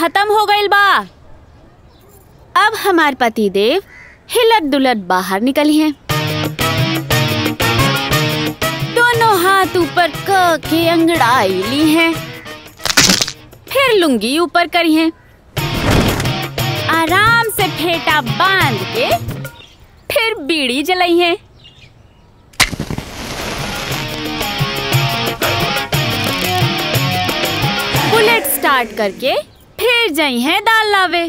खत्म हो गइल बा अब हमार पति देव हिलत दुलत बाहर निकली हैं दोनों हाथ ऊपर क के अंगड़ाई ली हैं फिर लुंगी ऊपर करी हैं आराम से फेटा बांध के फिर बीड़ी जलाई है बुलेट स्टार्ट करके फिर जाई है दाल लावे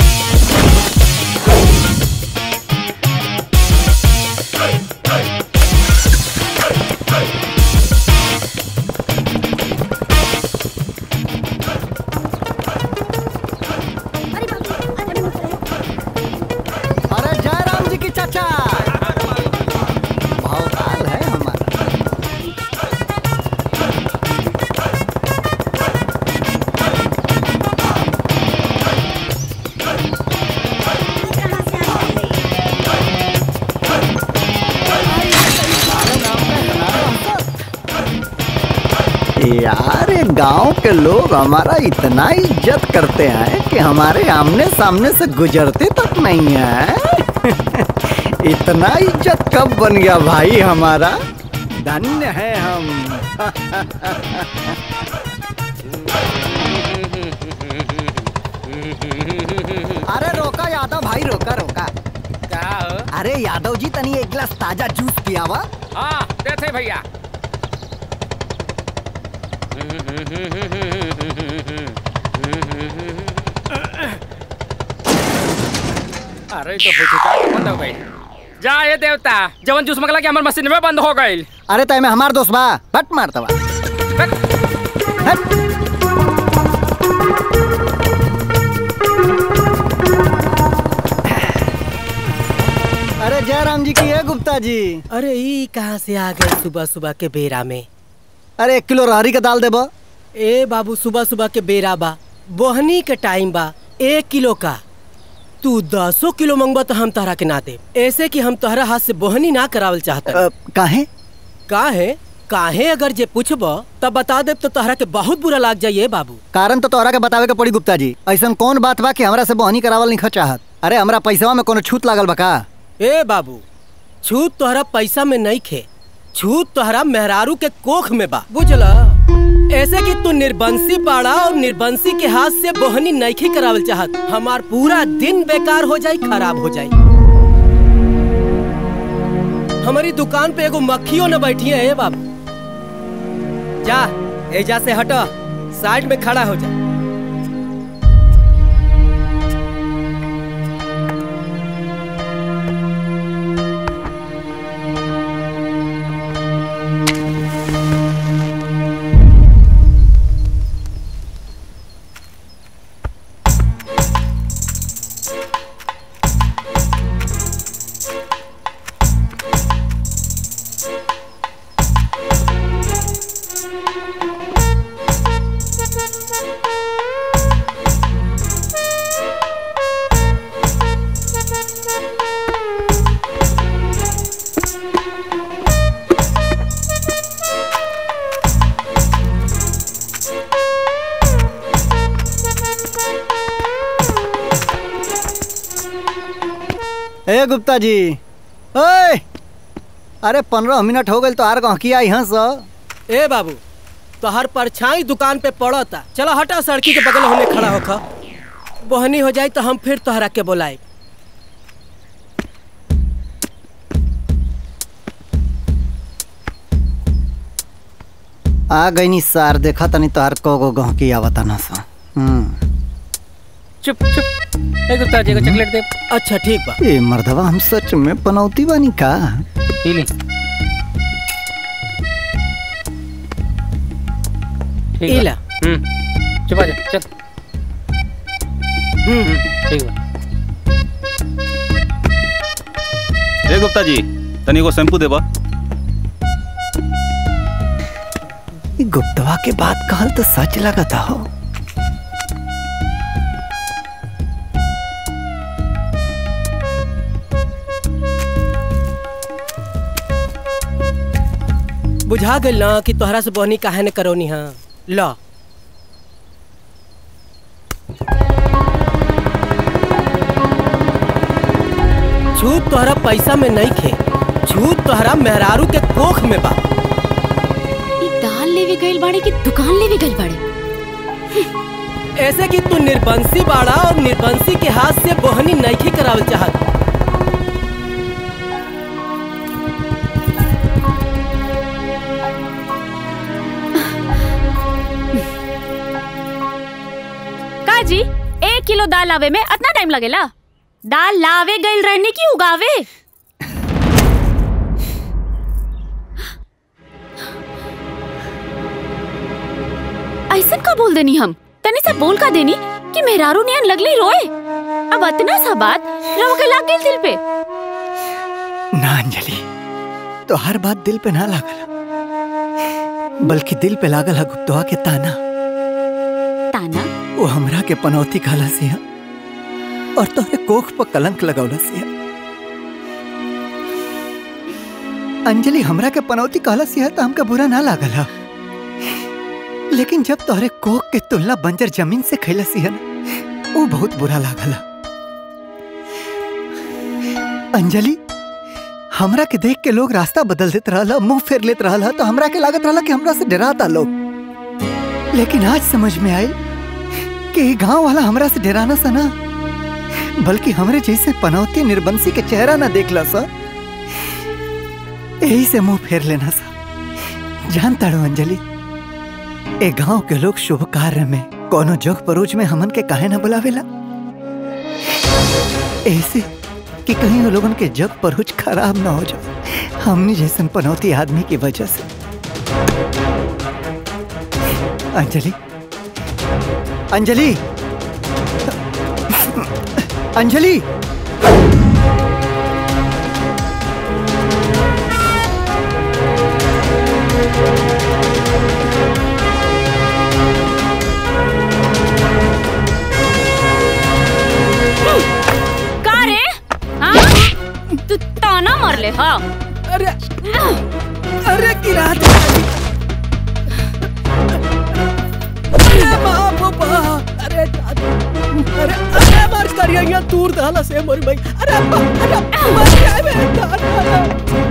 अरे जय राम जी की चाचा भावकाल है हमारा यार ये गांव के लोग हमारा इतना इज्जत करते हैं कि हमारे आमने सामने से गुजरते तक नहीं है इतना इज्जत कब बन गया भाई हमारा धन्य है हम अरे रोका यादव भाई रोका रोका क्या हो अरे यादव जी तनी एक गिलास ताजा जूस पिया वा हाँ देते भैया अरे तो फुचका बंद हो गई जा ये देवता जवन जूस मंगला के हमर मशीन में बंद हो गई अरे तय में हमार दोस्त बा बट मारता बा हट। अरे जयराम जी की है गुप्ता जी अरे ई कहाँ से आ गए सुबह सुबह के बेरा में अरे एक किलो रहरी के दाल देबो ए बाबू सुबह सुबह के बेरा बा बोहनी के टाइम बा एक किलो का तू दसो किलो मंगबा तो हम तहरा के ना दे ऐसे कि हम तोहरा हाथ से बोहनी ना करावल चाहता अ, काहे काहे काहे अगर जे पूछब तब बता दे तो तोहरा के बहुत बुरा लाग जाइए बाबू कारण तो तोहरा के बतावे के पड़ी गुप्ता जी ऐसा कौन बात बा कि हमरा से बहनी करावल नहीं चाहत अरे हमरा पैसवा में कोनो छूट लागल बा का ए बाबू छूत तोहरा पैसा में नहीं खे छूत तोहरा मेहरारू के कोख में बा बुझला ऐसे कि तू निर्बंसी बाड़ा और निर्बंसी के हाथ से बोहनी नईखी करावल चाहत हमार पूरा दिन बेकार हो जाई खराब हो जाई हमारी दुकान पे एगो मक्खियों न बैठी है ए बाबू जा एजा से हटा साइड में खड़ा हो जा ए गुप्ता जी ओए अरे पंद्रह मिनट हो गए तो आर गहकी आई हंस ए बाबू तोहर परछाई दुकान पे पड़ता चलो हटा सड़की के बगल होने खड़ा होखा बोहनी हो जाए तो हम फिर तोहरा के बोलाए आ गई नी सार देखा तनी तोहार को गो गहकी आवता ना सा हम्म चुप चुप ए गुप्ता जी को चॉकलेट दे अच्छा ठीक बा ए मर्दवा हम सच में पनौती बानी का पी ली ठीक इला। बा। हम्म चुप आ जा चल हम्म ठीक बा ए गुप्ता जी तनी एगो शैम्पू देबा ई गुप्तवा के बात कहल तो सच लगता हो बुझा गइल ना कि तोहरा से बोहनी काहे ने करोनी हाँ लो छूत तोहरा पैसा में नहीं खे छूत तोहरा मेहरारू के कोख में बा ई दाल लेवे गइल बाड़े कि दुकान लेवे गइल बाड़े ऐसे कि तू निर्बंसी बाड़ा और निर्बंसी के हाथ से बोहनी नईखी करावल चाहत का जी एक किलो दाल लावे में इतना टाइम लगेला दाल लावे गइल रहने की उगावे ऐसन का बोल देनी हम तनी से बोल का देनी कि मेहरारू नियन लगली रोए अब इतना सा बात रहो के लाग गइल दिल पे ना अंजलि तो हर बात दिल पे ना लागल बल्कि दिल पे लागल है गुप्तवा के ताना ताना वो हमरा के पनौती खाला से है और तोहरे कोख पर कलंक लगौला से है अंजलि हमरा के पनौती कहला से है तो हमका बुरा ना लागल है लेकिन जब तोहरे कोख के तुलना बंजर जमीन से खैला से है ना वो बहुत बुरा लागल है अंजलि हमरा के देख के लोग रास्ता बदल देत रहला मुंह फेर लेत रहला तो हमरा के लागत रहला कि हमरा से डराता लोग लेकिन आज समझ में आई कि गांव वाला हमरा से डराना सा ना बल्कि हमरे जैसे पनौती निर्बंसी के चेहरा ना देखला सा यही से मुंह फेर लेना सा जानता रो अंजलि ए गांव के लोग शुभ कार्य में कोनो जोग परोज में हमन के काहे ना बुलावेला ऐसे कि कहीं वो लोगन के जग परोज खराब ना हो जाए हमनी जैसन पनौती आदमी की वजह से अंजलि अंजलि अंजलि का रे हाँ? तू ताना मार ले हाँ अरे अरे किरात अरे बाप रे बाप अरे दादा अरे अरे मार करिया यहाँ दूर दाला से मोर भाई अरे बा- अरे मर जाए बे दादा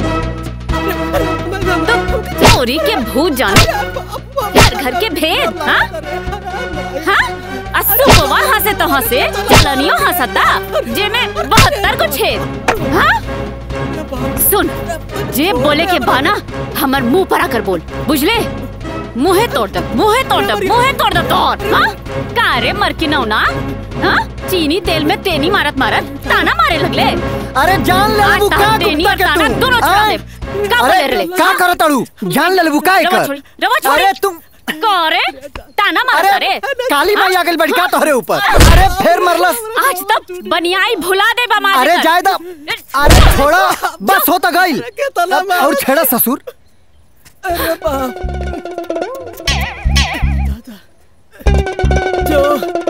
तो चोरी के भूत जाने घर घर के भेद हाँ हाँ असुबवा हंसे तो हंसे चलनियो हंसता जे में बहत्तर को छेद हाँ सुन जे बोले के बाना हमर मुंह पर आकर बोल बुझले मुहे तोड़ दे मुहे तोड़ दे मुहे तोड़ दे तोड़ हाँ का रे मर की नौना हाँ चीनी तेल में तेनी मारत मारत ताना मारे लगले अरे जान ले आज लेबू का ताना तेनी कुत्ता और के ताना तू दोनों छोड़ा आय? दे का बोले रे का करत अड़ू जान ले लेबू का रवा एकर छोड़ी रवा छोड़ी अरे तुम करे ताना मारता अरे रे काली माई हाँ? आ गइल बड़ी का तोहरे ऊपर अरे फेर मरलस आज तक बनियाई भुला दे बा मार अरे देकर। जायदा अरे छोड़ा बस होता गइल के तला अब और छेड़ा ससुर अरे बाप जो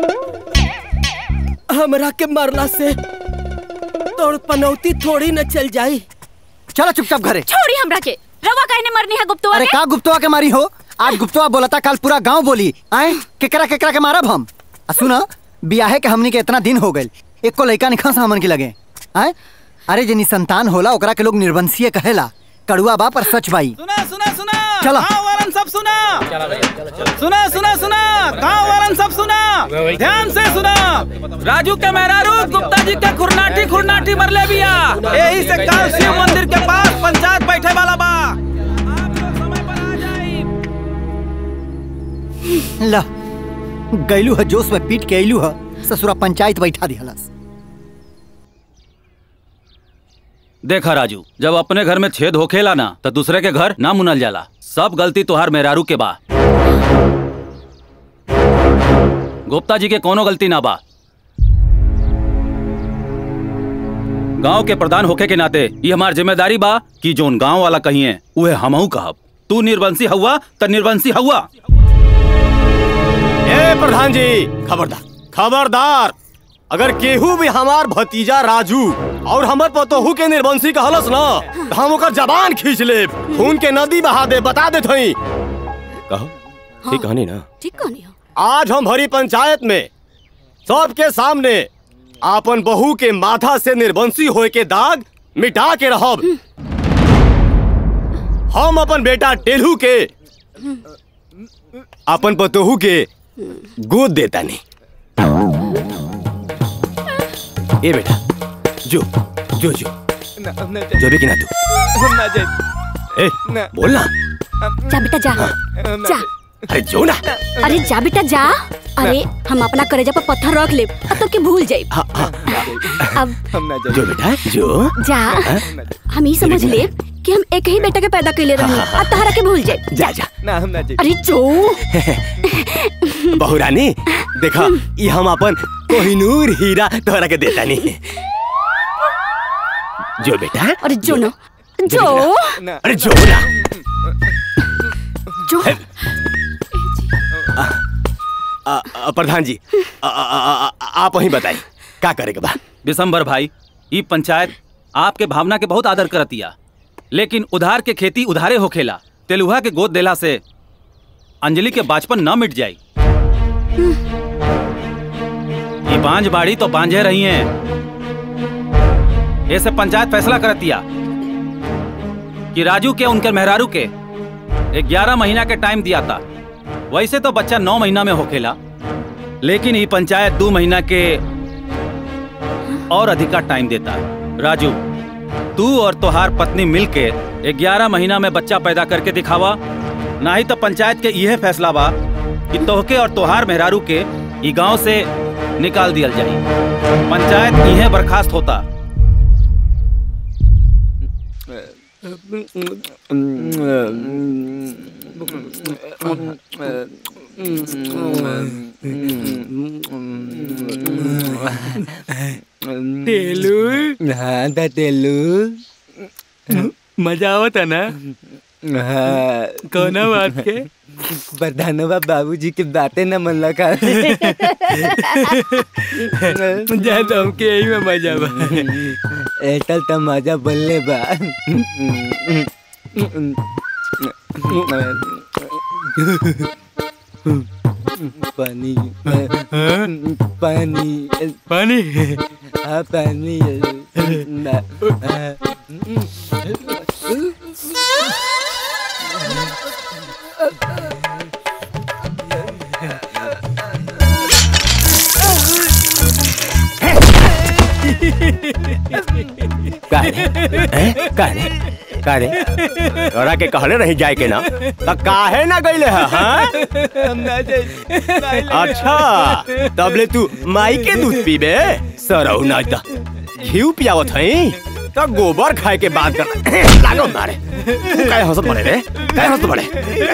हमरा के मरला से तोड़ पनौती थोड़ी न चल जाई चलो चुपचाप घरे छोड़ी हमरा के रवा कहने मरनी है गुप्तवा अरे के का गुप्तवा के मारी हो आज गुप्तवा बोलता कल पूरा गांव बोली आए केकरा केकरा के मारब हम आ सुना बियाहे के हमनी के इतना दिन हो गइल एको लइका निखा से हमन के लगे आए अरे जनी संतान होला ओकरा के लोग निर्वंशीय कहेला कड़ुआ बा पर सच बाई सुना सुना सुना चलो। गाँव वालन सब सुना सुना सुना सुना गाँव वालन सब सुना ध्यान से सुना राजू के मेहरारू गुप्ता जी के खुरनाटी खुरनाटी मरले बिया यही से कल शिव मंदिर के पास पंचायत बैठे वाला बा आप लोग समय पर आ जाई ला गैलू है जोश में पीट के अइलू है ससुरा पंचायत बैठा दिहलस देखा राजू जब अपने घर में छेद होखेला ना तो दूसरे के घर ना मुनल जाला सब गलती तोहार मेहरारू के बा गुप्ता जी के कोनो गलती ना बा गांव के प्रधान होखे के नाते ये हमार जिम्मेदारी बा कि जोन गांव वाला कहिए उहे हमहू कहब तू निर्वंशी हुआ त निर्वंशी हुआ ए प्रधान जी खबरदार खबरदार अगर केहू भी हमार भतीजा राजू और हमर पतोहू के निर्वंशी कहलस ना तो हम ओकर जबान खींच ले खून के नदी बहा दे बता दे थई कहो ठीक कहानी ना ठीक कहानी हो आज हम भरी पंचायत में सबके सामने आपन बहू के माथा से निर्वंशी होए के दाग मिटा के रहब हम अपन बेटा टेलू के अपन पतोहू के गोद देता नहीं ए बेटा जो जो जो जो भी कि ना तू ए बोल ना जा बेटा जा जा अरे जो ना अरे जा बेटा जा अरे हम अपना करेजा पर पत्थर रख ले तो के भूल जाए हाँ, हाँ, अब जो बेटा जो जा हम ही समझ ले कि हम एक ही बेटा के पैदा कैले रही और तहरा के भूल जाए जा जा अरे जो बहू रानी देखा ये हम अपन कोहिनूर हीरा तोहरा के देता नहीं जो बेटा अरे जो ना जो अरे जो ना जो आ, आ, प्रधान जी आ, आ, आ, आ, आप वही बताइए का करे के बा दिसंबर भाई ई पंचायत आपके भावना के बहुत आदर करतिया लेकिन उधार के खेती उधारे होखेला तेलुहा के गोद देला से अंजलि के बाचपन न मिट जाई ये बांझ बाड़ी तो बांझे रही हैं ऐसे पंचायत फैसला करतिया कि राजू के उनके मेहरारू के ग्यारह महीना के टाइम दिया था वैसे तो बच्चा नौ महीना में होखेला लेकिन ये पंचायत दो महीना के और अधिका टाइम देता है राजू तू और तोहार पत्नी मिलके ग्यारह महीना में बच्चा पैदा करके दिखावा नहीं तो पंचायत के यह फैसला बा कि तोहके और तोहार मेहरारू के ई गांव से निकाल दिया जाई पंचायत यह बर्खास्त होता टेलू हाँ दा टेलू मजा आवता ना हाँ कौना बात के प्रधानवा बाबूजी के बातें न मन लगा जा तो हमके यही में मजा बा एटल त मजा बोलले बा पानी पानी पानी हाँ पानी का रे हैं? का रे का रे तोरा के कहले रही जाए के ना त काहे ना गईले है हाँ? अच्छा तबले तू माई के दूध पीबे सरौ ना त घी पियावत हई त गोबर खाए के बात कर लागो मारे तू काहे हंसत बड़े रे काहे हंसत बड़े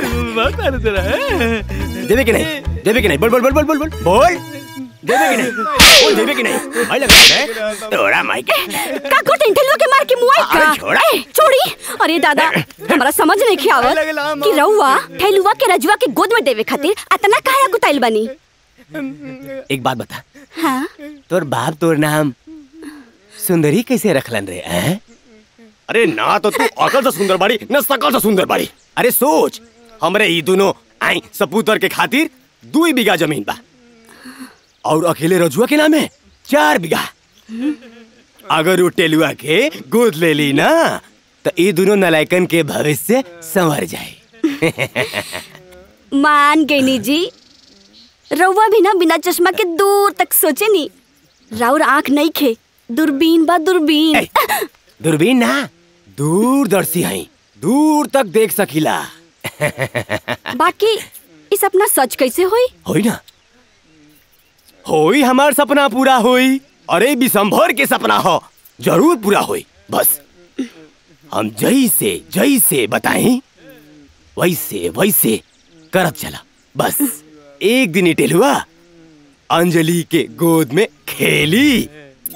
देवे कि नहीं देवे कि नहीं बोल बोल बोल बोल बोल बोल बोल देवे कि नहीं बोल देवे कि नहीं भाई लगा रे तोरा माई के का को टेंटलवा के मार के मुआई का अरे छोड़ा। ए, छोड़ी अरे दादा हमरा समझ नहीं खियावत कि रउआ ठेलुआ के रजुआ के गोद में देवे खातिर अतना काहे कुताइल बनी एक बात बता हाँ तोर बाप तोर नाम सुंदरी कैसे रखलन रे हैं? अरे ना तो तू अकल से सुंदर बाड़ी न सकल से सुंदर बाड़ी अरे सोच हमरे ई दोनों आई सपूतर के खातिर दू बीघा जमीन बा और अकेले रजुआ के नाम है चार बीघा अगर वो टेलुआ के गोद ले ली ना तो ये दोनों नलायकन के भविष्य संवर जाए मान गईनी जी रउआ भी ना बिना चश्मा के दूर तक सोचे नी राउर आंख नहीं खे दूरबीन बा दूरबीन ए, दूरबीन ना दूरदर्शी हई दूर तक देख सकीला बाकी इस सपना सच कैसे होई होई ना होई हमार सपना पूरा होई अरे बिसंभर के सपना हो जरूर पूरा होई बस हम जैसे जैसे बताएं वैसे वैसे करत चला बस एक दिन ही टेलुआ अंजलि के गोद में खेली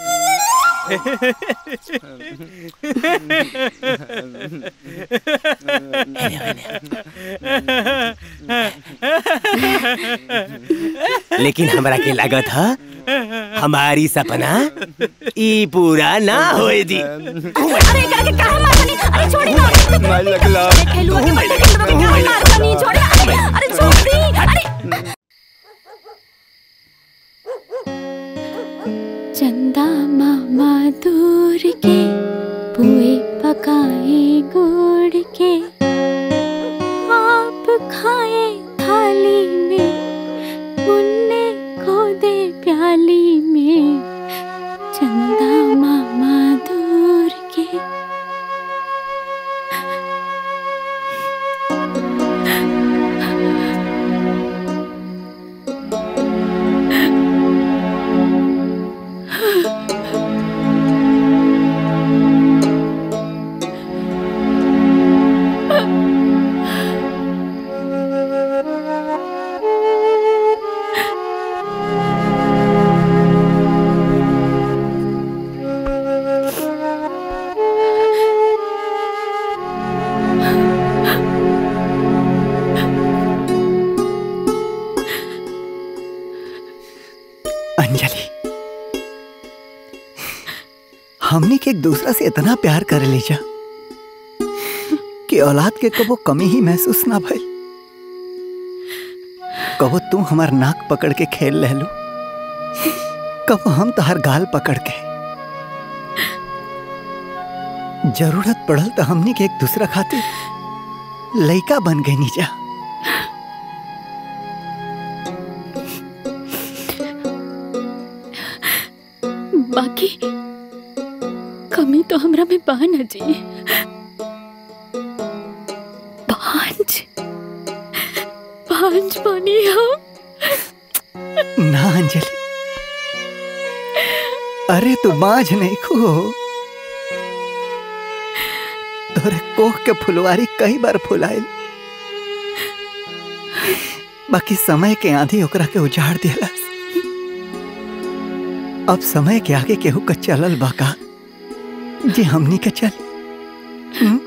लेकिन हमरा के लागत है हमारी सपना ई पूरा ना होए दी अरे एकरा के काहे मारतनी अरे छोड़ी ना मार लगला अरे खेलुआ के मार के काहे मारतनी छोड़ी अरे अरे छोड़ी अरे चंद मामा दूर के पुए पकाए गुड़ के आप खाए थाली में मुन्ने को दे प्याली में चंदा मामा दूर के अंजलि हमने के एक दूसरा से इतना प्यार कर लीजा कि औलाद के कबो कमी ही महसूस ना भइल कबो तू हमार नाक पकड़ के खेल ले लो कबो हम तोहर गाल पकड़ के जरूरत पड़ल तो हमनी के एक दूसरा खातिर लइका बन गई नीजा बाकी कमी तो हमरा में बा न जी पांच पांच बनी हम ना अंजलि अरे तू बांझ नहीं खो तोरे कोह के फुलवारी कई बार फुलाइल बाकी समय के आंधी ओकरा के उजाड़ दिलस अब समय के आगे केहू का चलल बाका जी हमनी के चल हम्म?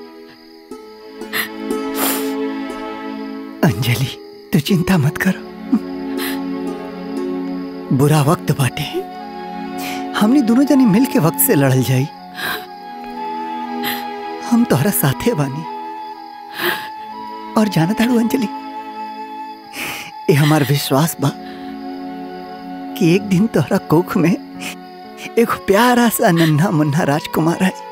अंजलि तू चिंता मत करो बुरा वक्त बाटे हमने दोनों जने मिल के वक्त से लड़ल जाई हम तोहरा साथे बानी और जाना ताड़ू अंजलि ये हमार विश्वास बा कि एक दिन तोहरा कोख में एक प्यारा सा नन्हा मुन्ना राजकुमार है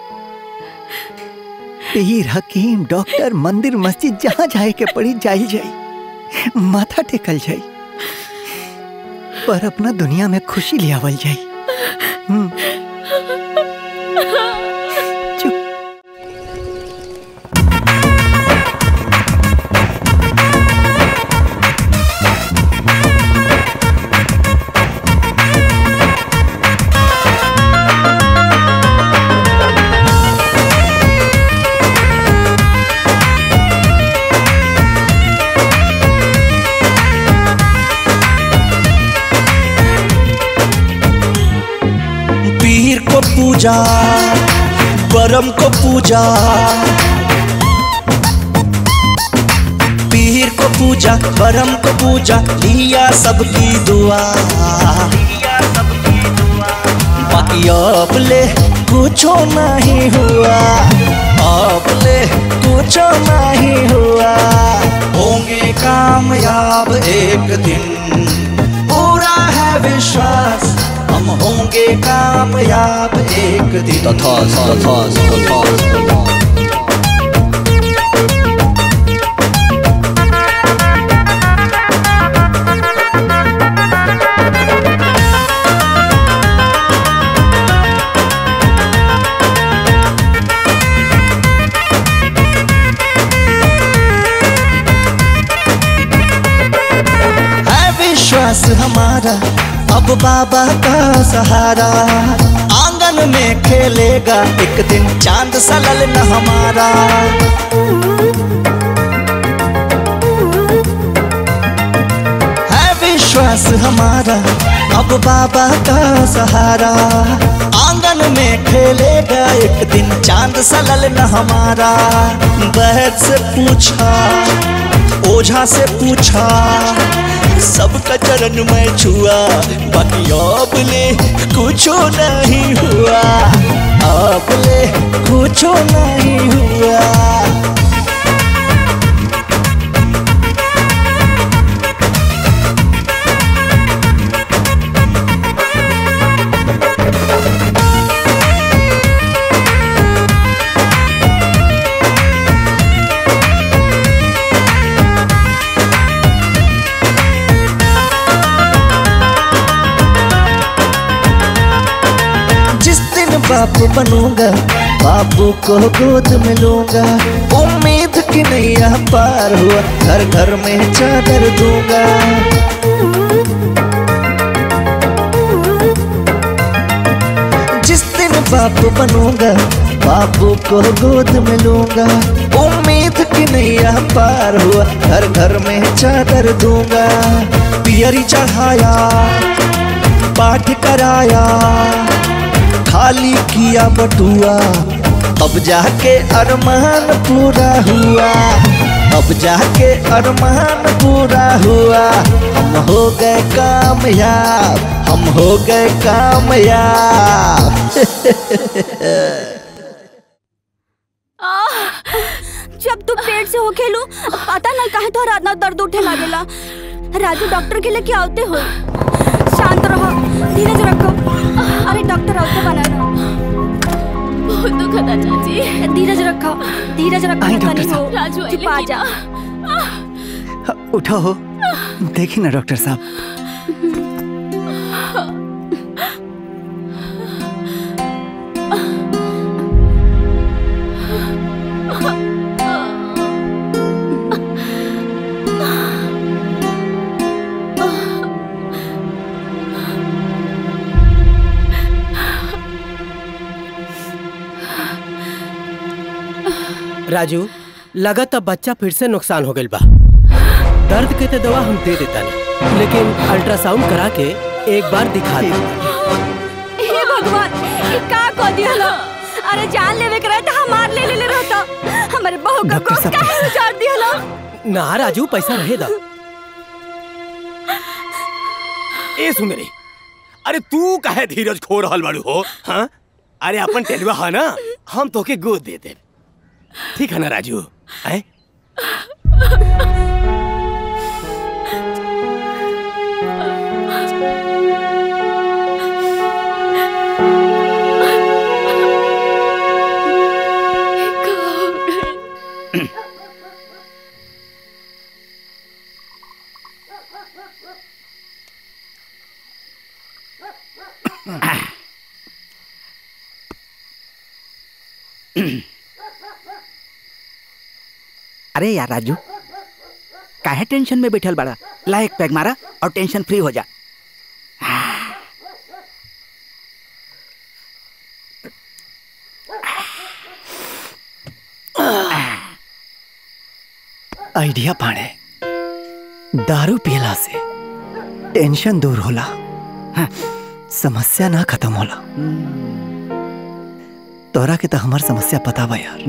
पीर हकीम डॉक्टर मंदिर मस्जिद जहाँ जाए के पड़ी जाई जाई माथा टेकल जाई पर अपना दुनिया में खुशी ले आवल जाई हम्म, पीर को पूजा परम को पूजा पीर को पूजा परम को पूजा लिया सबकी दुआ बाकी अब ले कुछो नहीं हुआ अब ले कुछो नहीं हुआ होंगे कामयाब एक दिन पूरा है विश्वास हम होंगे कामयाब एक दिन तथास तथास तथास है विश्वास हमारा अब बाबा का सहारा आंगन में खेलेगा एक दिन चांद सा ललन हमारा है विश्वास हमारा अब बाबा का सहारा आंगन में खेलेगा एक दिन चांद सा ललन हमारा बहत से पूछा ओझा से पूछा सबका चरण में छुआ बाकी अब ले कुछो नहीं हुआ अब ले कुछो नहीं हुआ बाप बनूंगा बापू को गोद में लूंगा उम्मीद की नैया पार हुआ घर घर में चादर दूंगा जिस दिन बाप बनूंगा बापू को गोद में लूंगा उम्मीद की नैया पार हुआ घर घर में चादर दूंगा पियरी चढ़ाया पाठ कराया खाली किया बटुआ अब जाके अरमान पूरा हुआ अब जाके अरमान पूरा हुआ हम हो गए कामयाब हम हो गए कामयाब जब तू पेट से हो खेलू पता ना काहे तोहरा इतना दर्द उठे लागेला राजू डॉक्टर के लेके आवते हो शांत रहो धीरज रखो अरे डॉक्टर आवते बना बहुत दुखद है चाची धीरज रखो धीरज रखो आई, डॉक्टर तनी हो साहब। राजू आइले चुप आ कि जा ना। उठो हो देखी ना डॉक्टर साहब राजू लगत अब बच्चा फिर से नुकसान हो गइल बा दर्द के तो दवा हम दे देता नहीं लेकिन अल्ट्रासाउंड करा के एक बार दिखा दे हे भगवान ये का को दिहलो अरे जान लेवे के रहे तो हमार ले ले ले रहता हमारे बहू का डॉक्टर कोस साहब। काहे उजाड़ दिहलो ना राजू पैसा रहेगा ए सुंदरी अरे तू काहे धीरज खो रहल बाड़ू हो हाँ अरे अपन टेलवा है ना हम तोके गोद दे दे ठीक है ना राजू हैं अरे यार राजू काहे टेंशन में बैठल बड़ा ला एक पैग मारा और टेंशन फ्री हो जा आइडिया पाड़े दारू पियला से टेंशन दूर होला हाँ, समस्या ना खत्म होला तोरा के तो हमार समस्या पता बा यार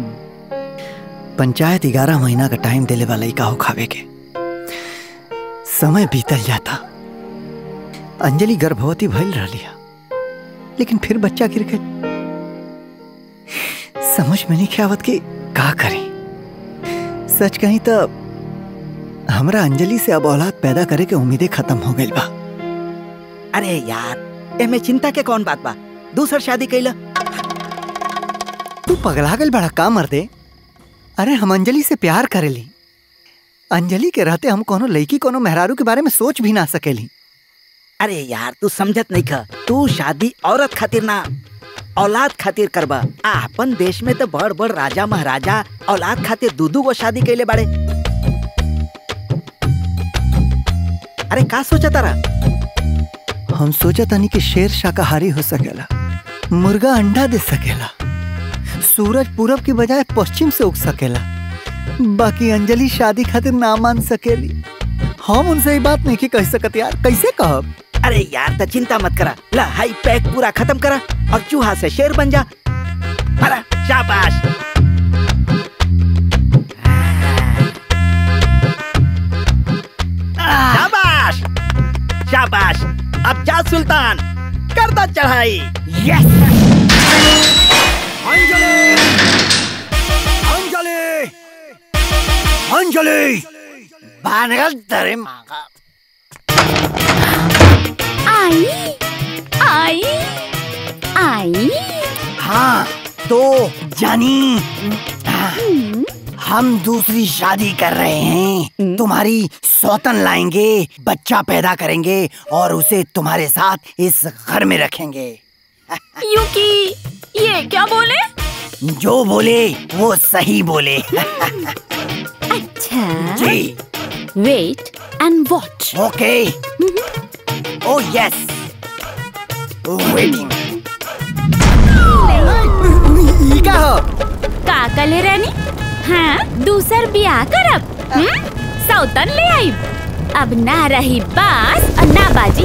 पंचायत ग्यारह महीना का टाइम देले वाला का हो खावे के समय बीतल जाता अंजलि गर्भवती भइल रही लेकिन फिर बच्चा गिर गए समझ में नहीं आवत कि का करी सच कहीं तो हमरा अंजलि से अब औलाद पैदा करे के उम्मीदें खत्म हो गई बा अरे यार एमे चिंता के कौन बात बा दूसर शादी कैला तू पगला गल बड़ा का मर दे अरे हम अंजलि से प्यार करेली अंजलि के रहते हम कोनो लड़की कोनो मेहरारू के बारे में सोच भी ना सकेली अरे यार तू समझत नहीं खा तू शादी औरत खातिर ना औलाद खातिर करबा आ अपन देश में तो बड़ बड़ राजा महाराजा औलाद खातिर दू दू गो शादी कैले बाड़े अरे का सोचा तारा हम सोचा तानी कि शेर शाकाहारी हो सकेला मुर्गा अंडा दे सकेला सूरज पूरब की बजाय पश्चिम से उग सकेला बाकी अंजलि शादी खातिर ना मान सकेली हम उनसे ये बात नहीं की कह सकत यार कैसे कहब अरे यार तो चिंता मत करा ला हाई पैक पूरा खत्म करा और चूहा से शेर बन जा अरे शाबाश शाबाश शाबाश अब जा सुल्तान कर दो चढ़ाई यस अंजलि अंजलि अंजलि बानगल तेरे माँ का आई आई आई हाँ तो जानी हम दूसरी शादी कर रहे हैं तुम्हारी सौतन लाएंगे बच्चा पैदा करेंगे और उसे तुम्हारे साथ इस घर में रखेंगे यूकी ये क्या बोले जो बोले वो सही बोले अच्छा जी वेट एंड वॉच ओके ओ यस वेटिंग ई का हो का कले रानी हाँ दूसर बियाह करब हम्म? सौतन ले आई अब ना रही बास और ना बाजी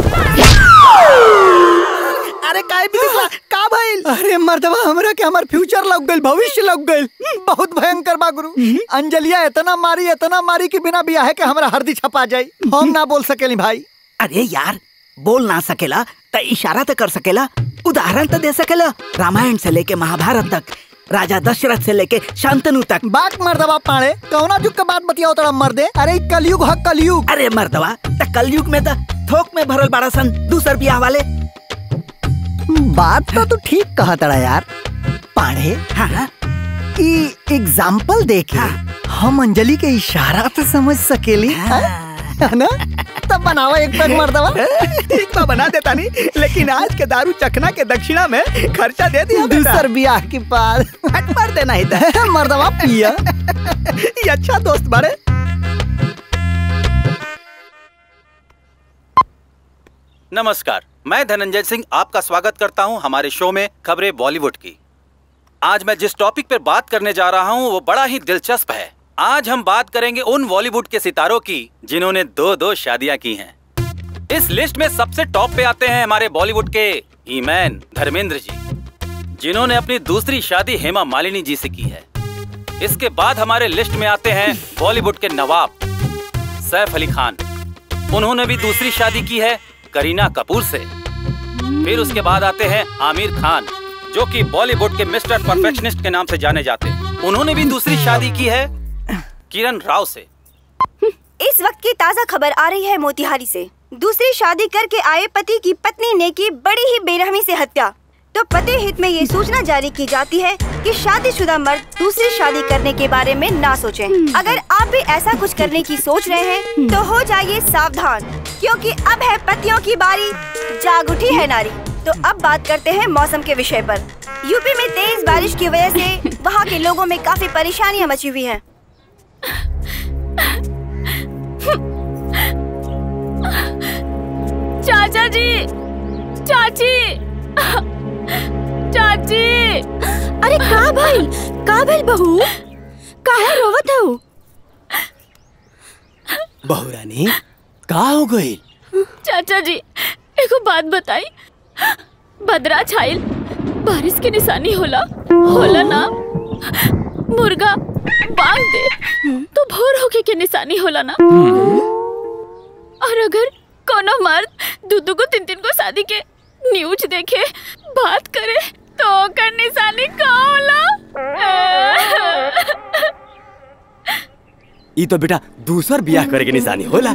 अरे काय भी निकला का भइल अरे मर्दवा हमरा के हमर फ्यूचर लग गइल भविष्य लग गइल बहुत भयंकर बा गुरु अंजलिया इतना मारी इतना मारी कि बिना बियाह के हमरा हरदी छपा जाई हम ना बोल सकेली भाई अरे यार बोल ना सकेला त इशारा तो कर सकेला उदाहरण तो दे सकेला रामायण से लेके महाभारत तक राजा दशरथ से लेके शांतनु तक बात मर्दवा पाड़े कौना जुग के बात बतियाओ तोरा मर्दे अरे ई कलयुग ह कलयुग अरे मर्दवा त कलयुग में त थोक में भरल बाड़ा सन दूसर बियाह वाले बात तो तू ठीक कहा तड़ा यार पाड़े हाँ ई एग्जाम्पल देखे हम अंजलि के इशारा तो समझ सकेली हाँ? है ना तब बनावा एक पैक मर्दवा ठीक बा बना देता नहीं लेकिन आज के दारू चखना के दक्षिणा में खर्चा दे दिया दूसर बियाह के बाद हट मार देना इधर मर्दवा पिया ये अच्छा दोस्त बारे नमस्कार मैं धनंजय सिंह आपका स्वागत करता हूं हमारे शो में खबरें बॉलीवुड की आज मैं जिस टॉपिक पर बात करने जा रहा हूं वो बड़ा ही दिलचस्प है आज हम बात करेंगे उन बॉलीवुड के सितारों की जिन्होंने दो दो शादियां की हैं इस लिस्ट में सबसे टॉप पे आते हैं हमारे बॉलीवुड के ईमैन धर्मेंद्र जी जिन्होंने अपनी दूसरी शादी हेमा मालिनी जी से की है इसके बाद हमारे लिस्ट में आते हैं बॉलीवुड के नवाब सैफ अली खान उन्होंने भी दूसरी शादी की है करीना कपूर से फिर उसके बाद आते हैं आमिर खान जो कि बॉलीवुड के मिस्टर परफेक्शनिस्ट के नाम से जाने जाते हैं उन्होंने भी दूसरी शादी की है किरण राव से इस वक्त की ताज़ा खबर आ रही है मोतिहारी से दूसरी शादी करके आए पति की पत्नी ने की बड़ी ही बेरहमी से हत्या तो पति हित में ये सूचना जारी की जाती है कि शादीशुदा मर्द दूसरी शादी करने के बारे में ना सोचें। अगर आप भी ऐसा कुछ करने की सोच रहे हैं तो हो जाइए सावधान क्योंकि अब है पतियों की बारी जाग उठी है नारी तो अब बात करते हैं मौसम के विषय पर यूपी में तेज बारिश की वजह से वहाँ के लोगों में काफी परेशानियाँ मची हुई हैं। चाचा जी चाची चाची अरे का भाई का भइल बहू काहे रोवत हऊ बहुरानी का हो गई चाचा जी एगो बात बताई बदरा छाइल बारिश की निशानी होला होला ना मुर्गा बांग दे तो भोर होके के निशानी होला ना और अगर कोनो मर्द दू दू को तीन तीन को शादी के न्यूज देखे बात करे तो ओकर निशानी का होला ई तो बेटा दूसर बियाह करे के निशानी होला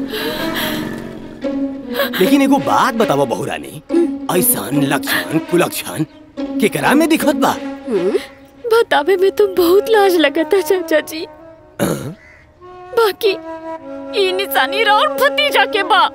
लेकिन एगो बात बताओ बहुरानी ऐसन लक्षण कुलक्षण केकरा में दिखत बा बतावे में तो बहुत लाज लगता चाचा जी बाकी ई निशानी राउर भतीजा के बा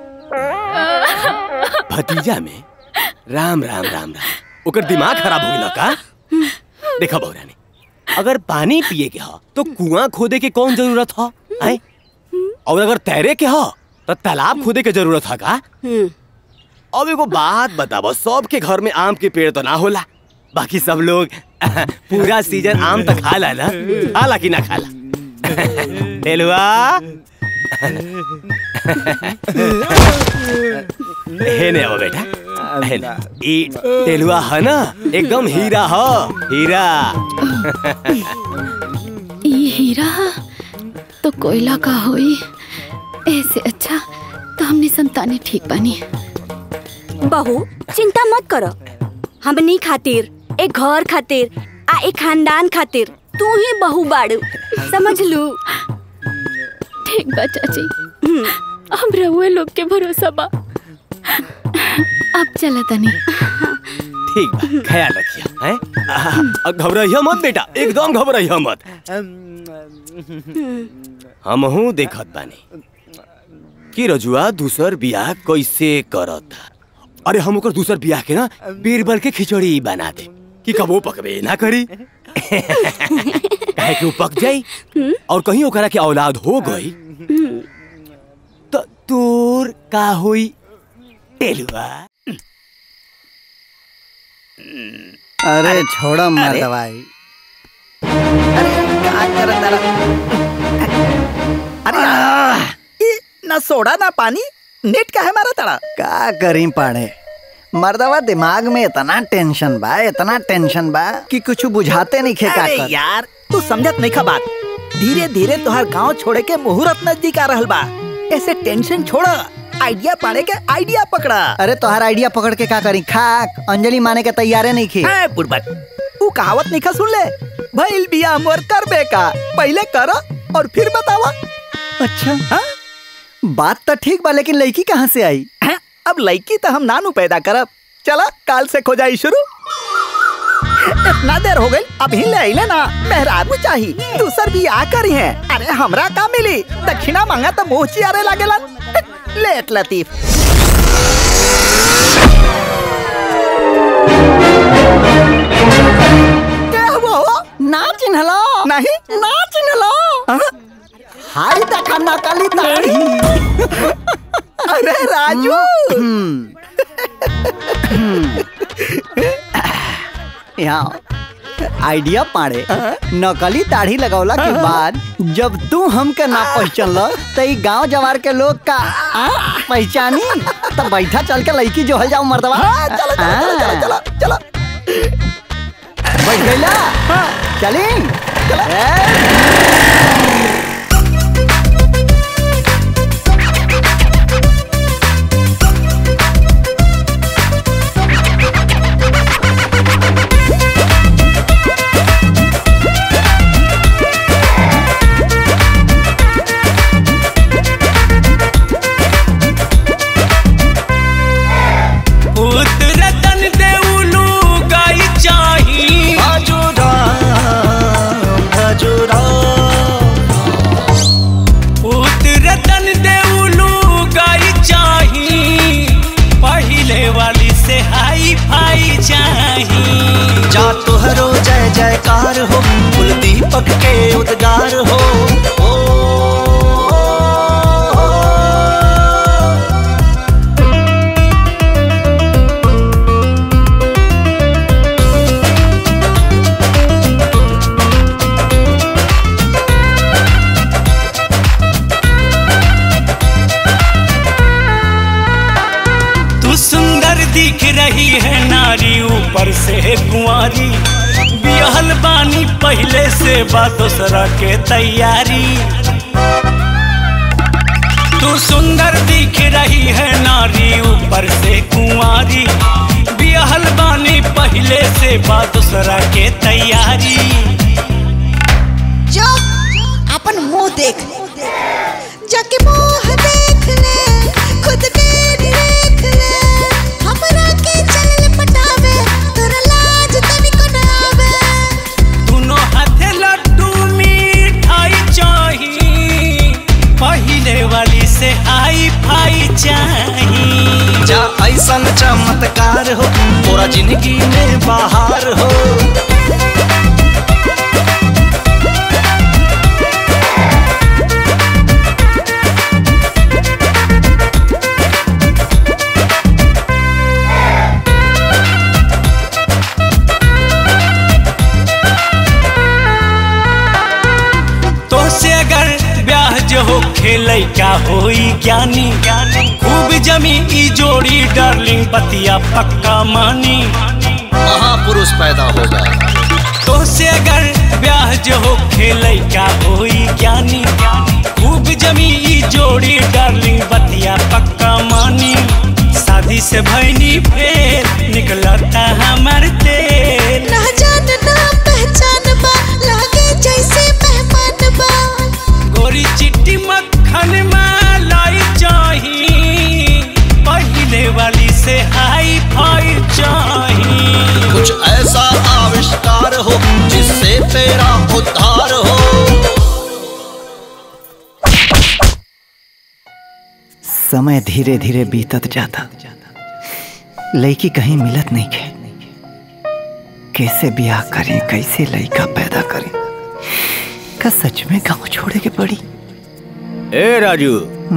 भतीजा में राम राम राम राम ओकर दिमाग खराब हो गया का देखा बहुरानी अगर पानी पिए के हा तो कुआं खोदे के कौन जरूरत हा आए और अगर तैरे के हा तो तालाब खोदे के जरूरत हा का अब एगो बात बताबो सबके घर में आम के पेड़ तो ना होला बाकी सब लोग पूरा सीजन आम तो खाला ना खाला कि ना खाला टेलुआ हे ने आओ बेटा हे ने। ई टेलुआ है ना एकदम हीरा हो हीरा ये हीरा तो कोयला का होई ऐसे अच्छा तो हमने संताने ठीक बनी बहू चिंता मत करो हमनी खातिर एक घर खातिर आ एक खानदान खातिर तू ही बहू बाड़ू समझ लू ठीक बा चाची हम रहुए लोग के भरोसा बा अब चला तनी ठीक बा ख्याल रखिया हैं घबराइया मत बेटा एकदम घबराइया मत हमहू देखत बानी कि रजुआ दूसर बियाह कैसे करत अरे हम ओकर दूसर बियाह के ना बीरबल के खिचड़ी बना दे कि कबो पकबे ना करी काहे कि वो पक जाई और कहीं ओकरा के औलाद हो गई तो तोर का होई टेलुआ अरे छोड़ो मर अरे। दवाई क्या करत तारा? अरे यार, ई ना सोडा ना पानी नेट का है मारा तड़ा का करी पाड़े मर्दवा दिमाग में इतना टेंशन बा इतना टेंशन बा कि कुछ बुझाते नहीं खे का अरे कर यार तू समझत नहीं खा बात धीरे धीरे तुहार गांव छोड़े के मुहूर्त नजदीक आ रहल बा ऐसे टेंशन छोड़ आइडिया पाने के आइडिया पकड़ा अरे तोहार आइडिया पकड़ के का करी खाक अंजलि माने के तैयारे नहीं खे है बुड़बक तू कहावत नहीं खा सुन ले भइल बिया मोर करबे का पहले करो और फिर बतावा अच्छा हाँ? बात तो ठीक बा लेकिन लड़की कहाँ से आई हैं? अब लड़की तो हम नानू पैदा करब चला काल से खोजाई शुरू इतना देर हो गई अभी ले आइले ना मेहरारू चाही दूसर भी आ करी है अरे हमरा का मिली दक्षिणा मांगा तो मुंह चियारे लागेला लेट लतीफ क्या हुआ हो? ना चिन्हलो नहीं ना चिन्हलो हाय देखा नकली ताड़ी अरे राजू यहाँ आइडिया पाड़े नकली दाढ़ी लगौला के बाद जब तू हमके ना पहचानल तो ई गांव जवार के लोग का आ, पहचानी तब बैठा चल के लड़की जो हल जाओ मर्दवा चलो चलो चलो चलो चलो बैठ गईला चली उतरतन देउलू गाई चाही उतरतन देउलू गाई चाही पहिले वाली से हाई फाई चाही जा तुहरो जय जयकार हो कुल दीपक के उद्गार हो ओ, तू सुंदर दिख रही है नारी ऊपर से कुंवारी बिहल बानी पहले से बा दूसरा के तैयारी तू सुंदर दिख रही है नारी ऊपर से कुंवारी बिहल बानी पहले से बा दूसरा के तैयारी जो अपन मुंह देख जाके मुंह देख ले खुद के देख ले हमरा के चल पटावे तोरा लाज तनिको न आवे दोनों हाथे लड्डू मिठाई चाही पहले वाली से हाई फाई चाही जा ऐसन चमत्कार हो तोरा जिंदगी में बाहर हो तो से अगर ब्याह जो हो खेलै का होई ज्ञानी खूब जमी ई जोड़ी डार्लिंग बतिया पक्का मानी महापुरुष पैदा होगा तो से अगर ब्याह जो हो खेलै का होई ज्ञानी खूब जमी ई जोड़ी डार्लिंग बतिया पक्का मानी शादी से भैनी फेर निकलता हमर तेल ना जान ना पहचान बा लागे जैसे मेहमान बा गोरी चिट्टी मक्खन मलाई चाही पहले वाली से हाई फाई चाही कुछ ऐसा आविष्कार हो जिससे तेरा उद्धार हो समय धीरे धीरे बीतत जाता लड़की कहीं मिलत नहीं है कैसे ब्याह करें कैसे लड़का पैदा करें का सच में गांव छोड़े के पड़ी ए राजू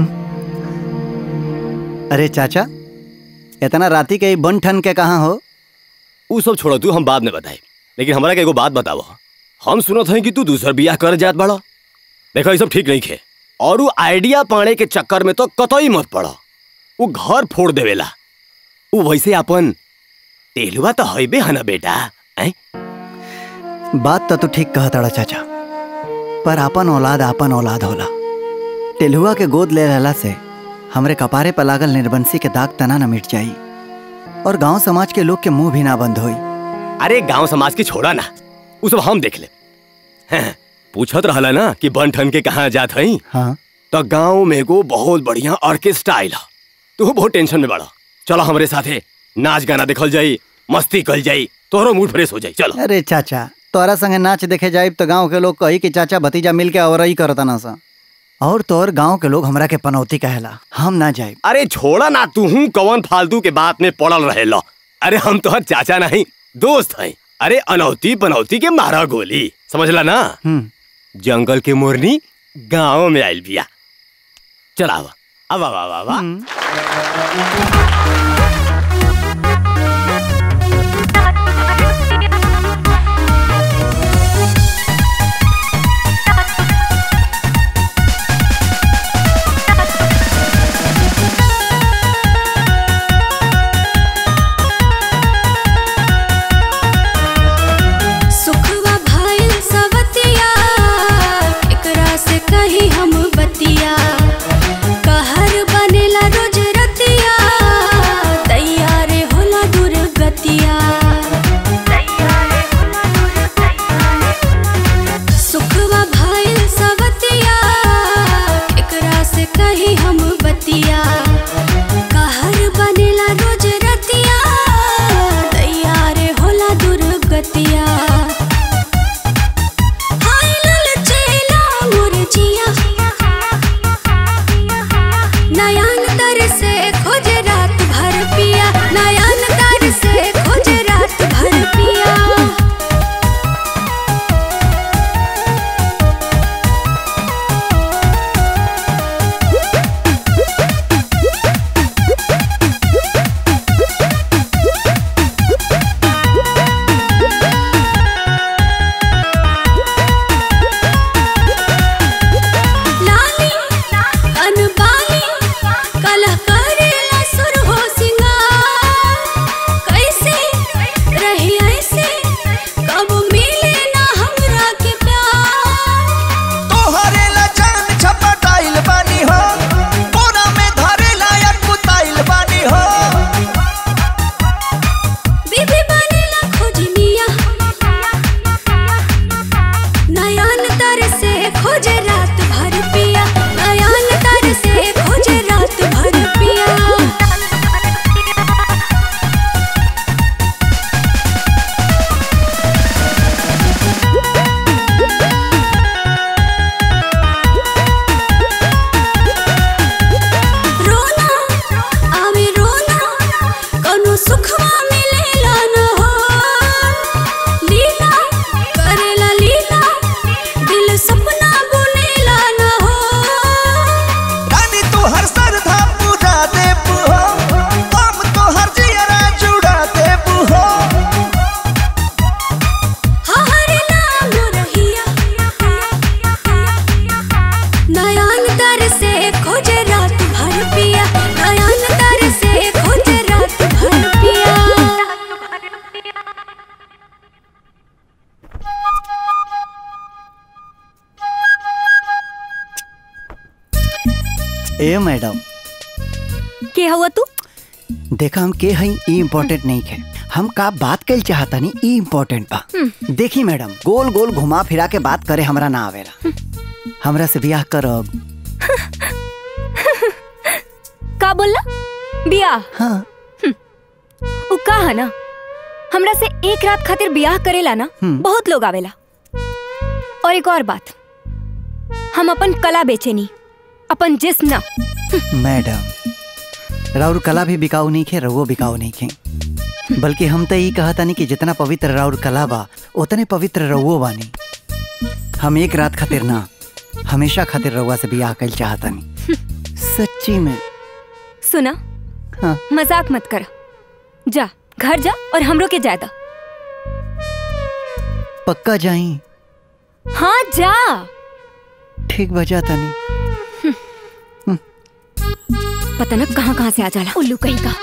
अरे चाचा इतना राती के बन ठन के कहाँ हो ऊ सब छोड़ो तू हम बाद में बताए लेकिन हमारा के एगो बात बताओ हम सुनत हैं कि तू दूसर बियाह कर जात बड़ा देखो ये सब ठीक नहीं खे और वो आइडिया पाने के चक्कर में तो कतई मत पड़ा वो घर फोड़ देवेला वो वैसे अपन तेलुआ तो हईबे है ना बेटा हैं? बात तो तू ठीक कहता चाचा पर अपन औलाद अपन औलाद होला टेलुआ के गोद ले रहला से हमरे कपारे पर लागल निर्बंसी के दाग तना न मिट जाई और गांव समाज के लोग के मुंह भी ना बंद होई अरे गांव समाज के छोड़ा ना वो सब हम देख ले हैं, पूछत रहला ना कि बन ठन के कहाँ जात हई हाँ तो गांव में एगो बहुत बढ़िया ऑर्केस्ट्रा आइल ह। तू बहुत टेंशन में बड़ा चलो हमरे साथे नाच गाना देखल जाई मस्ती कल जाई तोहरो मूड फ्रेश हो जाई चलो अरे चाचा तोरा संगे नाच देखे जाए तो गांव के लोग कही कि चाचा भतीजा मिल के और ही करता ना सा और तोर गांव के लोग हमरा के पनौती कहेला हम ना जाए अरे छोड़ा ना तू हूँ कौन फालतू के बात में पड़ल रहे लो अरे हम तो चाचा नहीं दोस्त हैं अरे अनौती पनौती के मारा गोली समझला ना जंगल के मोरनी गांव में आयल बिया चला आवा अब आवा आवा आवा सुखवा भाईल सवतिया एकरा से कही हम बतिया कहर बनेला रोज रतिया तैयार होला दुर्गतिया सुखवा भाईल सवतिया एकरा से कही हम बतिया कहर बनेला रोज रतिया तैयार होला दुर्गतिया हाय ललचेला मोर जिया नयन तर से खोज रात भर पिया नयन तर से खोज रात भर पिया लाली अनबाली कला करेला सुर हो सिंगार कैसे रही ऐसे कब मिले ना हमरा के प्यार तोहरे ला जान छपटाइल बानी हो कोना में धरे लायक कुताइल बानी हो बीबी बनेला खोजनिया नयन तर से खोज रात भर पिया नयन तर से खोज रात भर पिया रोना आवे रोना कौनो सुखवा मिलेला न हो लीला करेला लीला दिल सपना बुनेला न हो रानी तू हर सरधा पूरा देबू हो हम तो हर जियरा जुड़ा देबू हो हरे नाम रहिया नयन तर से खोज रात भर पिया नयन तर से खोज रात भर पिया ए मैडम के हुआ तू देखा हम के हई ई इम्पोर्टेंट नहीं है हम का बात कल चाहता नहीं ई इम्पोर्टेंट बा देखी मैडम गोल गोल घुमा फिरा के बात करे हमरा ना आवेला हमरा से ब्याह करब का बोलला बियाह हाँ उ का है ना हमरा से एक रात खातिर बियाह करेला ना बहुत लोग आवेला और एक और बात हम अपन कला बेचेनी अपन जिस्म ना मैडम राउर कला भी बिकाऊ नहीं खे रवो बिकाऊ नहीं खे बल्कि हम तो यही कहता नहीं कि जितना पवित्र राउर कला बा उतने पवित्र रवो बानी हम एक रात खातिर ना हमेशा खातिर रउआ से बियाह कल चाहता नहीं सच्ची में सुना हाँ। मजाक मत कर जा घर जा और हमरो के जायदा पक्का जाई हाँ जा ठीक बजा तनी पता न कहाँ कहाँ से आ जाला उल्लू कहीं का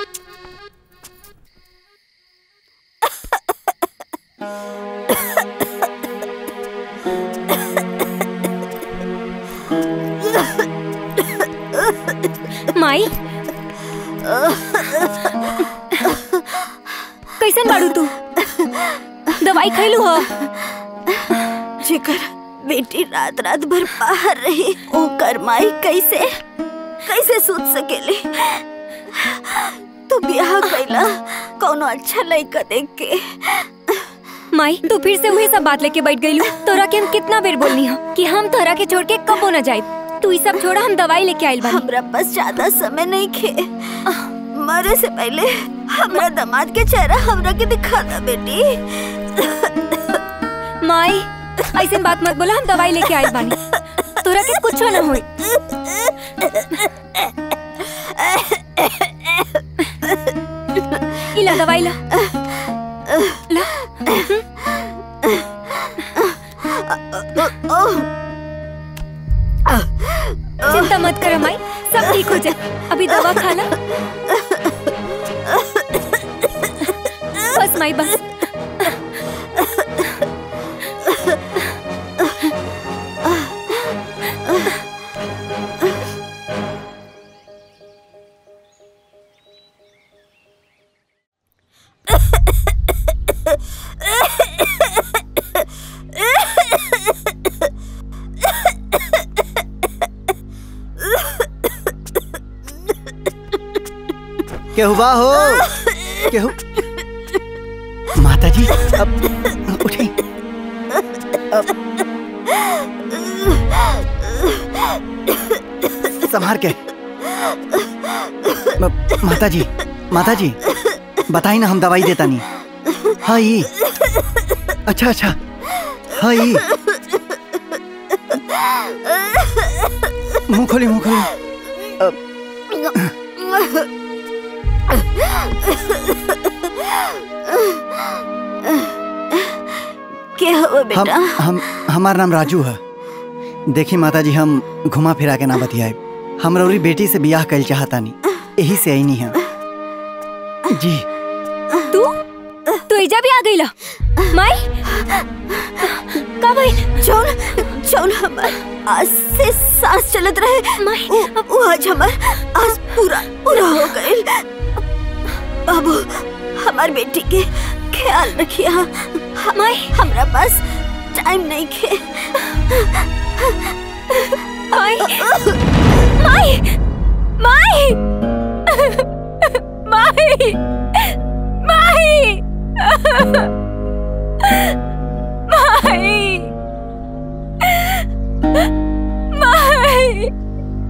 माई कैसन बाड़ू तू दवाई खैलू हो जेकर बेटी रात रात भर बाहर रही ओकर माई कैसे कैसे सोच सकेले तू ब्याह कैला कौनो अच्छा लड़का देख के माई तू फिर से वही सब बात लेके बैठ गईलू तोरा के हम कितना बेर बोलनी हो कि हम तोरा के छोड़ के कबो न जाए तू ई सब छोड़ा हम दवाई लेके आइल बानी हमरा पास ज्यादा समय नहीं खे मरे से पहले हमरा दामाद के चेहरा हमरा के दिखा दा बेटी माई ऐसे बात मत बोला हम दवाई लेके आइल बानी तोरा के कुछ ना होई इला दवाई ला ला चिंता मत कर माई सब ठीक हो जाए अभी दवा खा ला बस माई बस केहू बा हो केहू माता जी अब उठी अब संभार के म- माता जी माता जी बताई ना हम दवाई देता नहीं हाँ ये अच्छा अच्छा हाँ ये मुंह खोली मुंह खोली क्या हुआ हम बेटा हम हमार नाम राजू है देखी माता जी हम घुमा फिरा के ना बतियाए हम रौरी बेटी से बियाह कल चाहता नहीं यही से आई नहीं है जी तू तू एजा भी आ गईला माई का भाई जौन जौन हमार आज से सांस चलत रहे माई वो, वो आज हमार आज पूरा पूरा हो गए बाबू हमार बेटी के ख्याल रखिया माई हमरा पास टाइम नहीं खे माई माई माई माई माई माई माई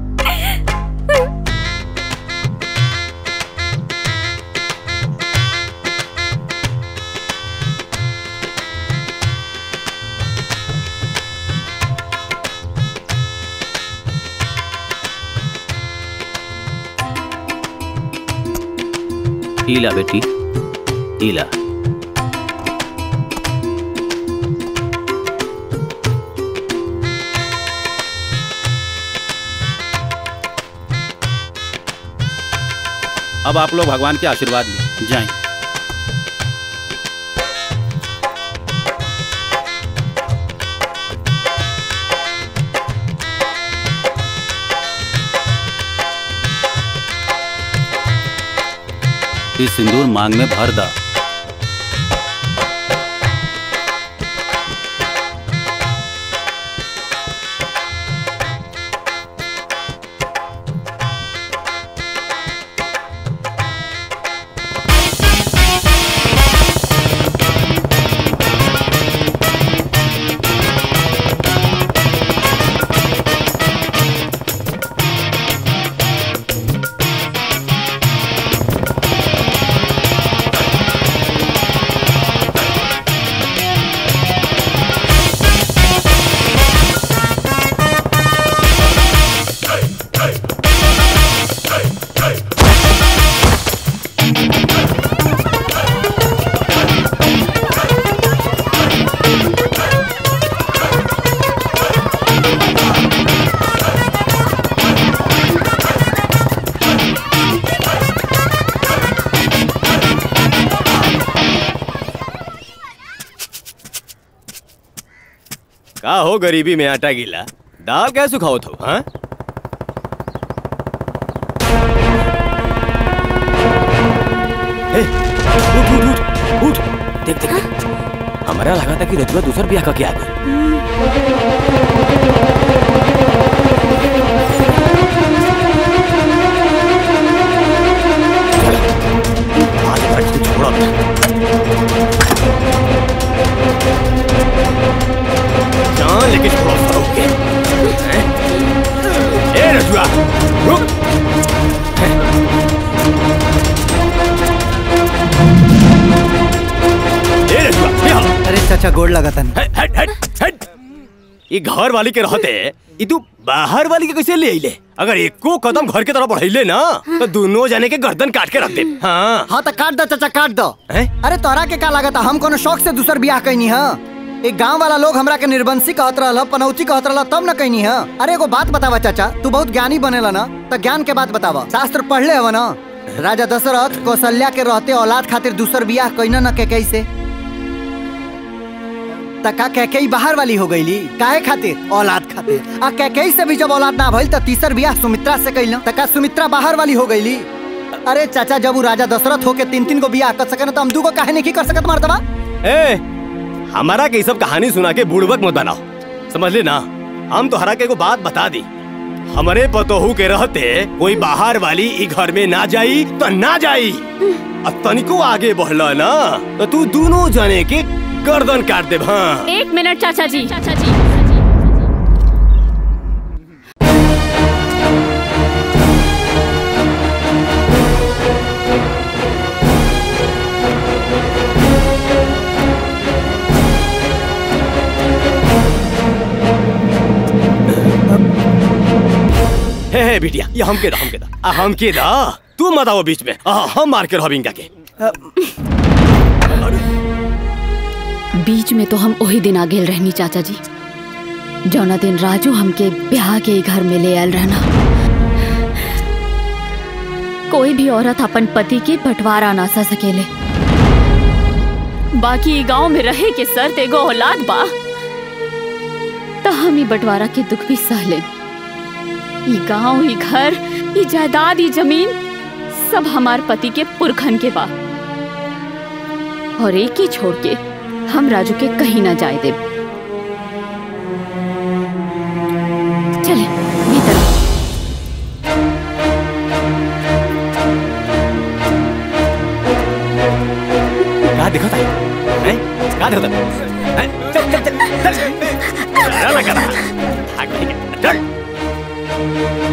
ईला बेटी ईला अब आप लोग भगवान के आशीर्वाद लें जाएं इस सिंदूर मांग में भर दा हो गरीबी में आटा गीला दाल कैसे खाओ थो हाँ ए, उठ उठ उठ उठ देख देख देख हमारा लगा था कि रजुआ दूसर ब्याह का क्या आ गई आज भट से छोड़ा जान लेके छोड़ो फरूक के हैं? ए रजुआ रुक ए रजुआ यहाँ अरे चाचा गोड़ लगा था हट हट हट हट ये घर वाली के रहते ये तू बाहर वाली के कैसे ले आइले अगर एको कदम घर के तरफ बढ़ाइले ना तो दोनों जाने के गर्दन काट के रख दे हाँ हाँ तो काट दो चाचा काट दो अरे तोहरा के का लागत हम कोनो शौक से दूसर बियाह कैनी हा एक गांव वाला लोग हमरा के निर्बंसी कहत रहल पनौती कहत रहल तब न कैनी हा अरे एगो बात बतावा चाचा तू बहुत ज्ञानी बनेला ना तो ज्ञान के बात बतावा शास्त्र पढ़ले हव ना राजा दशरथ कौशल्या के रहते औलाद खातिर दूसर बियाह कैना न के कैसे तका कैकेई बाहर वाली हो गईली काहे खातिर औलाद खातिर आ कैकेई से भी जब औलाद ना भइल त तीसर बियाह सुमित्रा से कैल तका सुमित्रा बाहर वाली हो गईली अरे चाचा जब उ राजा दशरथ होके तीन तीन गो बियाह कर सके तो हम दू गो काहे नहीं कर सकत मर्दवा ए हमारा के ये सब कहानी सुना के बुड़बक मत बनाओ समझ ले ना हम तो हरा के को बात बता दी हमारे पतोहू के रहते कोई बाहर वाली ई घर में ना जाई तो ना जाई अब तनिको आगे बढ़ला ना तो तू दोनों जाने के गर्दन काट दे हाँ एक मिनट चाचा जी चाचा जी हे हे बिटिया ये हम के दा हम के दा आ, हम के दा तू मत आओ बीच में आ, हम मार के रहो इनका के बीच में तो हम वही दिन आ गेल रहनी चाचा जी जौना दिन राजू हमके ब्याह के ही घर में ले आयल रहना कोई भी औरत अपन पति के बंटवारा ना सा सकेले बाकी ई गांव में रहे के शर्त एगो औलाद बा त हम ई बंटवारा के दुख भी सह ले ई गांव ई घर ई जायदाद ई जमीन सब हमार पति के पुरखन के बा और एक ही छोड़ के हम राजू के कहीं ना जाए देब चले भीतर क्या दिखा था हैं? क्या दिखा था हैं? चल चल चल चल चल लगा रहा भाग ठीक है चल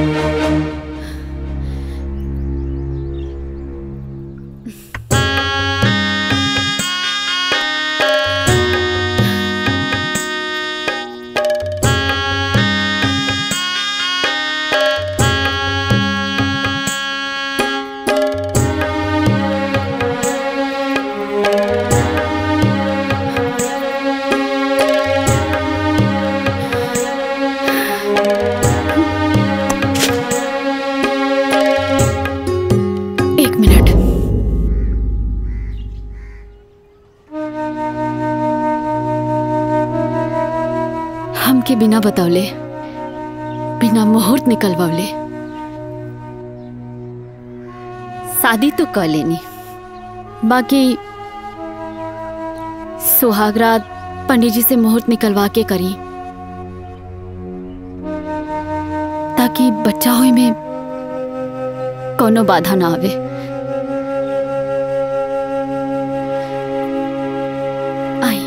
एक मिनट हमके बिना बतौले बिना मुहूर्त निकलवले शादी तो कर लेनी बाकी सुहागरात पंडित जी से मुहूर्त निकलवा के करी ताकि बच्चा होई में कोनो बाधा ना आवे आई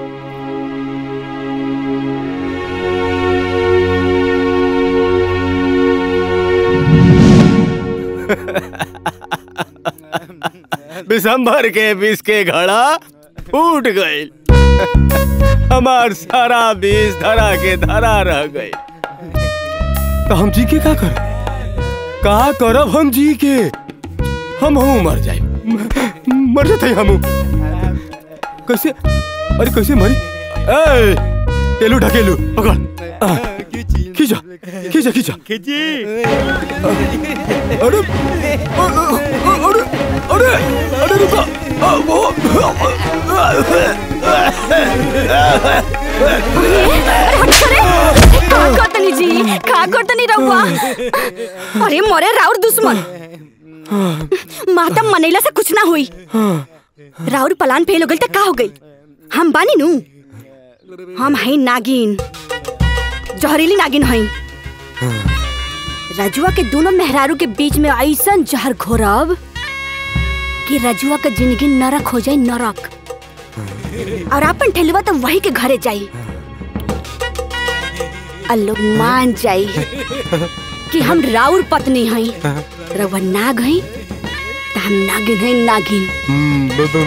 दिसंबर के बीस के घड़ा फूट गई हमार सारा बीज धरा के धरा रह गई तो हम जी के का कर का करब हम जी के हम हूँ मर जाए मर जाते हम कैसे अरे कैसे मरी ए टेलू ढकेलू पकड़ आ, खींचा खींचा खींचा खींची अरे अरे अरे अरे रुको आ, वो का करतनी जी का करतनी रहुआ अरे मोरे राउर दुश्मन माता मनैला से कुछ ना हुई राउर पलान फेल हो गई त का हो गई हम बानी नु हम हई नागिन जहरीली नागिन हई रजुआ के दोनों मेहरारू के बीच में ऐसन जहर घोरब कि रजुआ का जिंदगी नरक हो जाए नरक और अपन ठेलुआ तो वही के घरे जाई और लोग मान जाई कि हम राउर पत्नी हई रउआ नाग हई त हम नागिन हई नागिन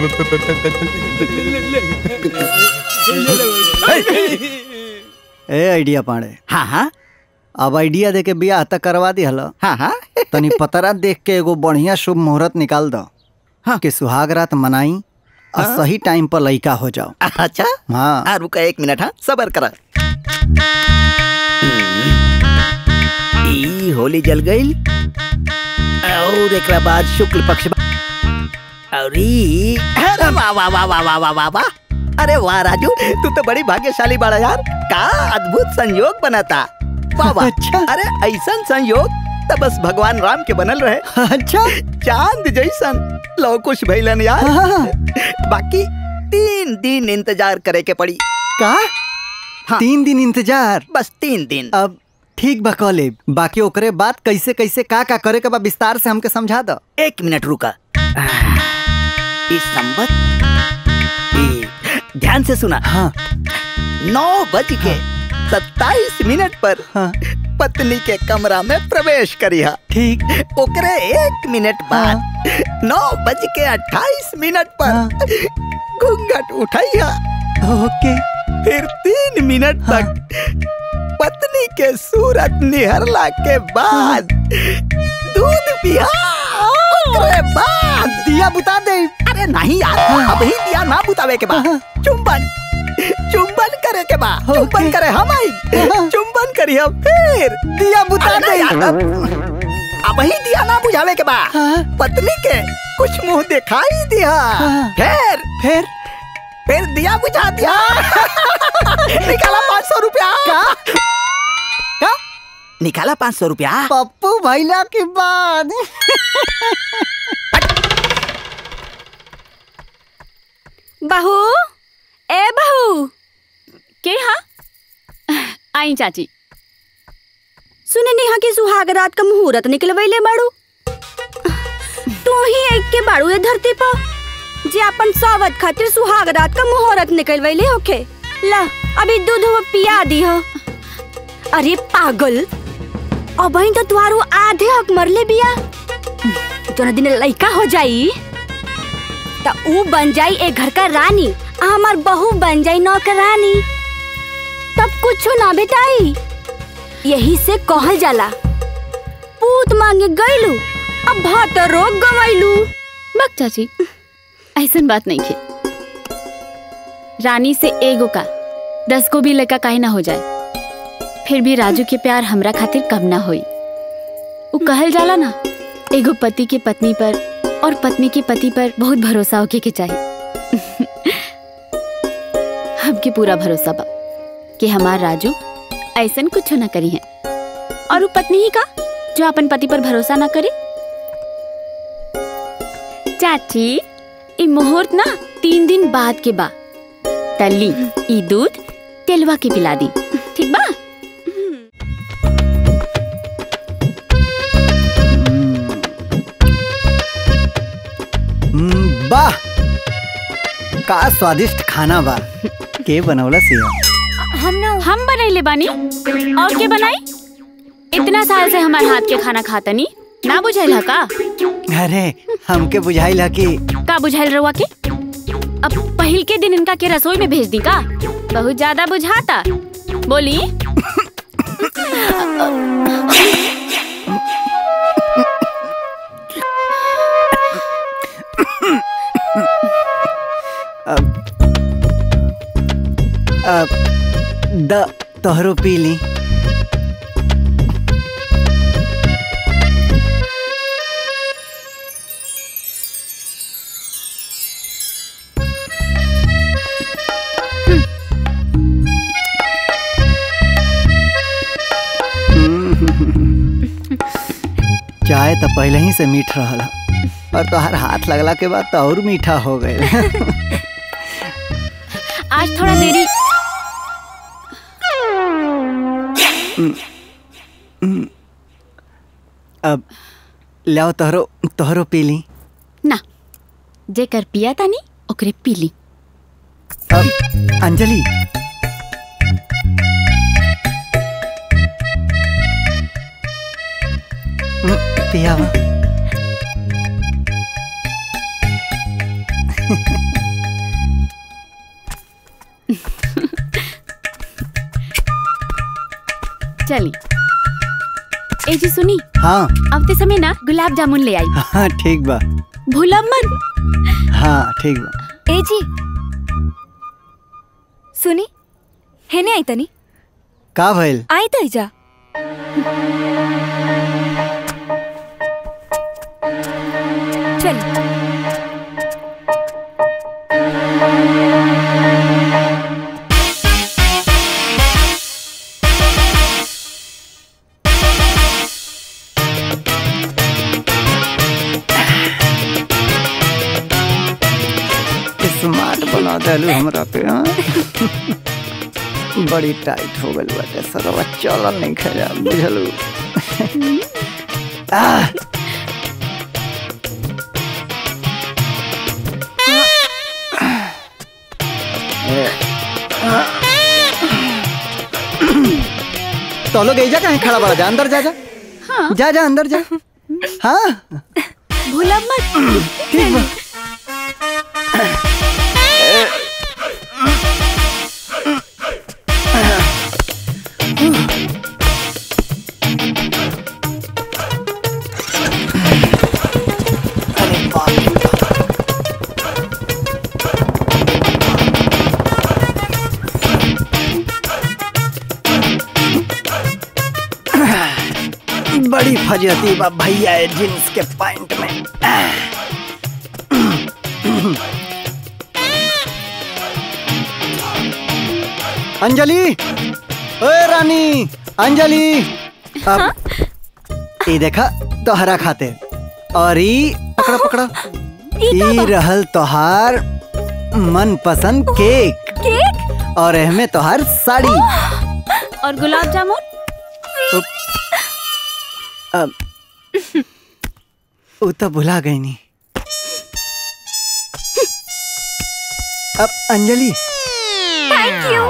ए आइडिया पाड़े हाँ हाँ अब आइडिया दे के बियाह तक करवा दी हलो हाँ हाँ तनी पतरा देख के एगो बढ़िया शुभ मुहूर्त निकाल दो हाँ कि सुहाग रात मनाई और हाँ? सही टाइम पर लइका हो जाओ अच्छा हाँ हाँ रुका एक मिनट हाँ सबर करा ई होली जल गई और एकरा बाद शुक्ल पक्ष बा- और ई अरे वाह वाह वाह वाह वाह वाह वाह वाह अरे वाह राजू तू तो बड़ी भाग्यशाली बड़ा यार का अद्भुत संयोग बनाता वाह वाह अच्छा अरे ऐसा संयोग तो बस भगवान राम के बनल रहे अच्छा चांद जैसन लो कुछ भैलन यार बाकी तीन दिन इंतजार करे के पड़ी का हाँ। तीन दिन इंतजार बस तीन दिन अब ठीक बा कॉले बाकी ओकरे बाद कैसे कैसे का का करे के बा विस्तार से हमके समझा दो एक मिनट रुका इस संबत ई, ध्यान से सुना हाँ नौ बज के सत्ताईस मिनट पर पत्नी के कमरा में प्रवेश करिहा ठीक ओकरे एक मिनट बाद नौ बज के अट्ठाईस मिनट पर घूंघट उठाइया ओके फिर तीन मिनट तक पत्नी के सूरत निहरला के बाद दूध पिया ओकरे बाद दिया बुता दे अरे नहीं यार अभी दिया ना बुतावे के बाद चुंबन चुंबन करे के बाद चुंबन करे हम आई चुंबन करी हम फिर दिया बुता अरे दे यार, अब अब ही दिया ना बुझावे के बाद पत्नी के कुछ मुंह दिखाई दिया फिर फिर फिर दिया बुझा दिया निकाला पाँच सौ रुपया का निकाला पाँच सौ रुपया पप्पू भैला के बाद बहू ए बहू के हाँ आई चाची सुने नेहा के सुहाग रात का मुहूर्त निकलवैले बाड़ू तू ही एक के बाड़ू ये धरती पर जे अपन सावत खातिर सुहाग रात का मुहूर्त निकलवैले होखे ला अभी दूध वो पिया दी हो अरे पागल अब तो तुहारू आधे हक मरले बिया जोना दिन लइका हो जाई त ऊ बन जाई एक घर का रानी आ हमार बहू बन जाई नौकरानी तब कुछ ना बेटाई यही से कहल जाला पूत मांगे गईलू अब भात रोग गवैलू बक चाची ऐसन बात नहीं खे रानी से एगो का दस को भी लड़का काहे ना हो जाए फिर भी राजू के प्यार हमरा खातिर कम ना होई वो कहल जाला ना एगो पति के पत्नी पर और पत्नी के पति पर बहुत भरोसा होके के चाहिए हमके पूरा भरोसा बा कि हमार राजू ऐसन कुछ ना करी है और वो पत्नी ही का जो अपन पति पर भरोसा ना करे चाची ई मुहूर्त ना तीन दिन बाद के बा तली ई दूध तेलवा के पिला दी ठीक बा हम्म, वाह का स्वादिष्ट खाना बा के बनौला सिया हम ना हम बनैले बानी और के बनाई इतना साल से हमारे हाथ के खाना खातनी ना बुझाइल का अरे हमके बुझाइल ह कि का बुझाइल रहुआ के अब पहिल के दिन इनका के रसोई में भेज दी का बहुत ज्यादा बुझाता बोली अब अब द तोहरो पी ली चाय तो पहले ही से मीठ रहल और तोहर हाथ लगला के बाद तो और मीठा हो गए आज थोड़ा देरी अब लाओ तोहरो तोहरो पी ली ना जेकर पिया तानी ओकरे पी ली अब अंजलि हम्म, पियावा चली ए जी सुनी हाँ आवते समय ना गुलाब जामुन ले आई हाँ ठीक बा भूला मन हाँ ठीक बा ए जी सुनी हेने आई तनी का भइल आई त जा चल स्मार्ट बना देलू हमरा पे हाँ? बड़ी टाइट हो गई बाटे सरवा चलल नहीं खा बुझलू आह! ए, तो लोग एजा कहीं खड़ा बड़ा जा अंदर जा जा जा जा अंदर जा हाँ भूला मत ठीक बा बड़ी फजती बा भैया है जींस के पैंट में अंजलि ओए रानी अंजलि अब ई देखा तोहरा खाते और ई पकड़ा पकड़ा ई रहल तोहार मन पसंद केक केक और एहमे तोहार साड़ी और गुलाब जामुन अब वो तो भुला गई नी अब अंजलि थैंक यू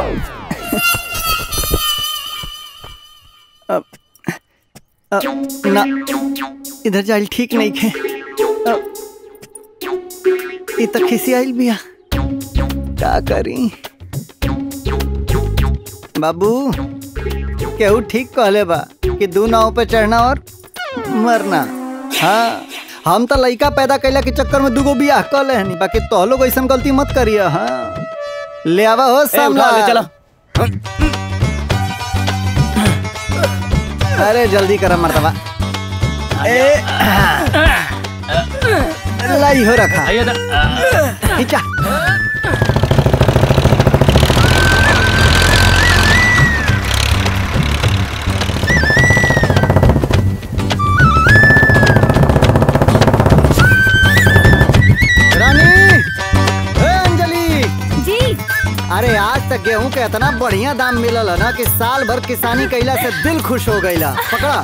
अब अब ना इधर जाइल ठीक नहीं खे अब ई तो खिसी आइल बिया का करी बाबू केहू ठीक कहले बा कि दू नाव पे चढ़ना और मरना हाँ हम तो लइका पैदा कैला के चक्कर में दूगो बियाह कर ले हनी बाकी तो लोग ऐसा गलती मत करिए हाँ ले आवा हो सामला उठा ले, चला। अरे जल्दी करा मर्तबा ए लाई हो रखा खींचा रानी ए अंजलि जी अरे आज तक गेहूं के इतना बढ़िया दाम मिलल है ना कि साल भर किसानी कैला से दिल खुश हो गईला पकड़ा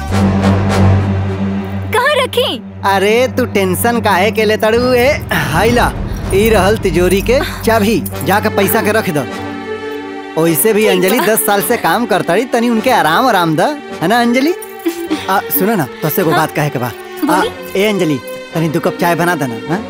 कहाँ रखी अरे तू टेंशन काहे के ले तड़ू ए हाइला ई रहल तिजोरी के चाबी जाके पैसा के रख दो ओइसे भी अंजलि दस साल से काम करतड़ी तनी उनके आराम आराम द है ना अंजलि आ, सुनो ना तो से को बात कहे के बा आ, ए अंजलि तनी दो कप चाय बना देना हाँ?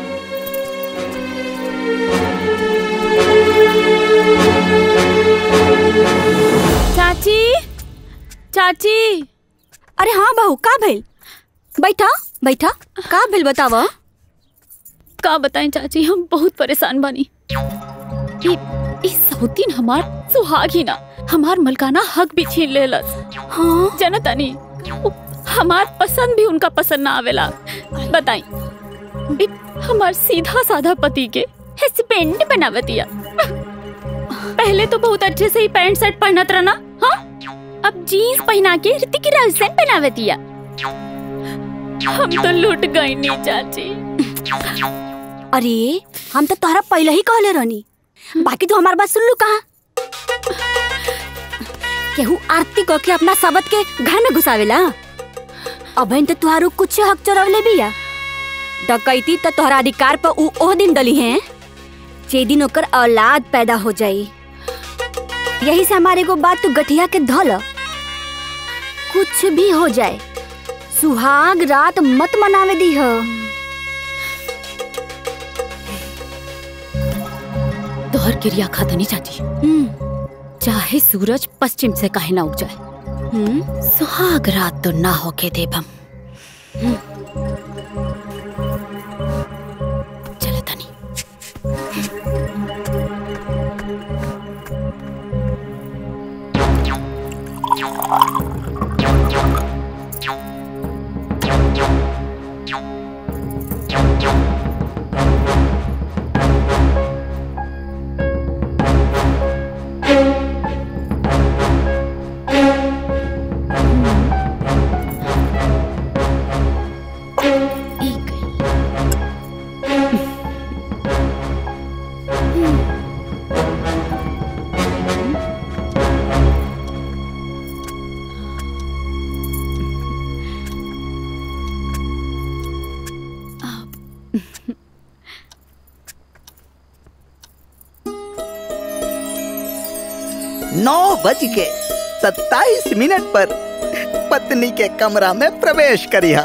चाची चाची अरे हाँ बहू का भइल बैठा बैठा का भइल बतावा का बताएं चाची हम बहुत परेशान बानी ई ई सौतीन हमार सुहाग ही ना हमार मलकाना हक भी छीन लेलस हाँ जनतानी उ- हमार पसंद भी उनका पसंद ना आवेला बताई ई हमार सीधा साधा पति के हस्बैंड बनावतिया पहले तो बहुत अच्छे से ही पैंट शर्ट पहनत रहना हाँ अब जीन्स पहना के ऋतिक रोशन बनावतिया हम तो लूट गई नहीं चाची अरे हम तो तोहरा पहले ही कहले रहनी बाकी तू हमार बात सुन लू कहा केहू आरती कह के अपना सबत के घर में घुसावेला अब तो तुहारू कुछ हक चोरवले बिया डकैती तो तोहरा अधिकार पर ऊ ओह दिन डली है जे दिन ओकर औलाद पैदा हो जाई यही से हमारे को बात तू गठिया के धल कुछ भी हो जाए सुहाग रात मत मनावे दी हो तोहर क्रिया खातनी चाची चाहे सूरज पश्चिम से काहे ना उग जाए सुहाग रात तो ना होके देबम चले तनी नौ बज के सत्ताईस मिनट पर पत्नी के कमरा में प्रवेश करिहा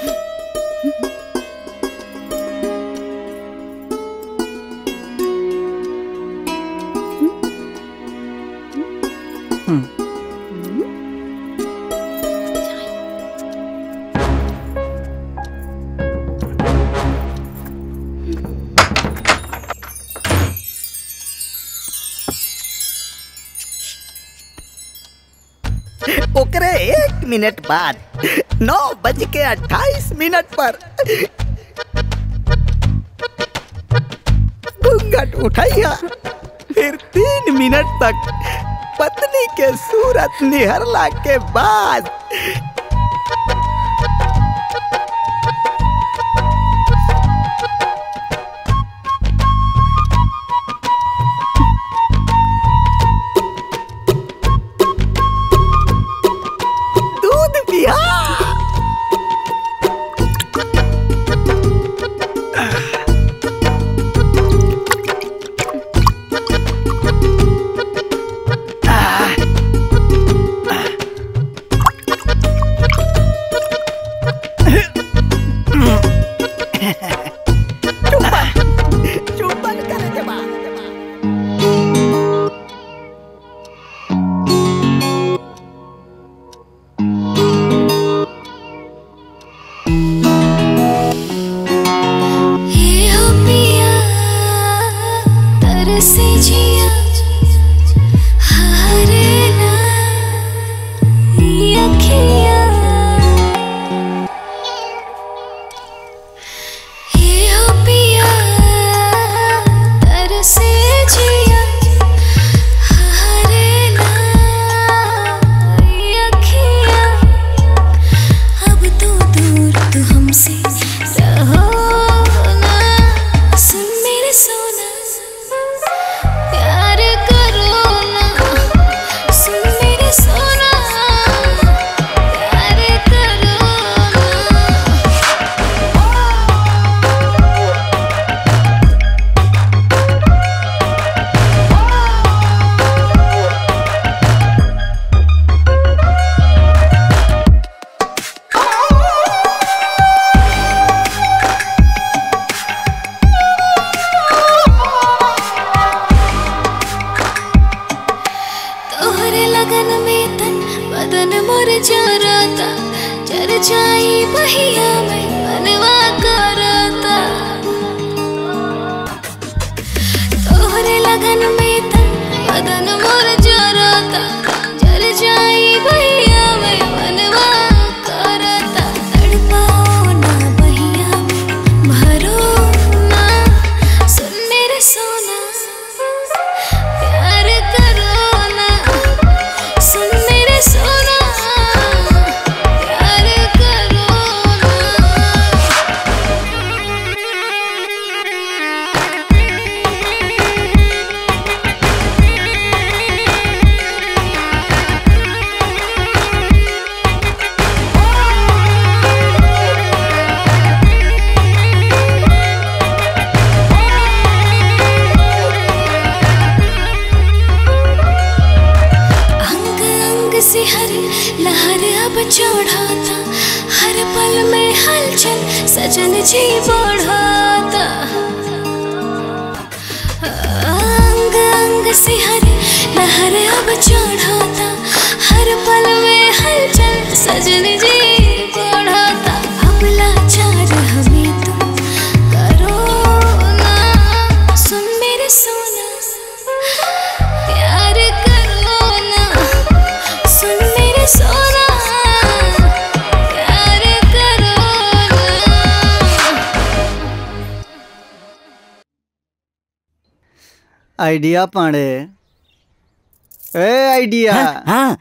ओकरे एक मिनट बाद नौ बज के अट्ठाईस मिनट पर घूंघट उठाइया फिर तीन मिनट तक पत्नी के सूरत निहरला के बाद दूध पिया चुंबन करे के बाद ये हो पिया तरसे जिया हारे ना ये अखियाँ ये हो पिया तरसे जिया हारे ना ये अखियाँ अब तो दूर तू हमसे रहो ना सुन मेरे सोना प्यार करो ना सुन मेरे सोना प्यार करो तोहरे लगन में तन बदन मोर जरता जर जाई बहिया में मनवा करता तोहरे लगन में तन बदन मोर जरता जर जाई बहिया में मनवा करता तड़पाओ ना बहिया में भरो ना सुन मेरे सोना प्यार करो ना सुन मेरे सोना प्यार करो ना हरे लहर अब चढ़ाता हर पल में हलचल सजन जी बढ़ाता अंग अंग से हरे लहर अब चढ़ाता हर पल में हलचल सजन जी बढ़ाता अब लाचार हमें तुम करो ना सुन मेरे सोना प्यार करो ना सुन मेरे सोना प्यार करो ना आइडिया पांडे ए आइडिया हाँ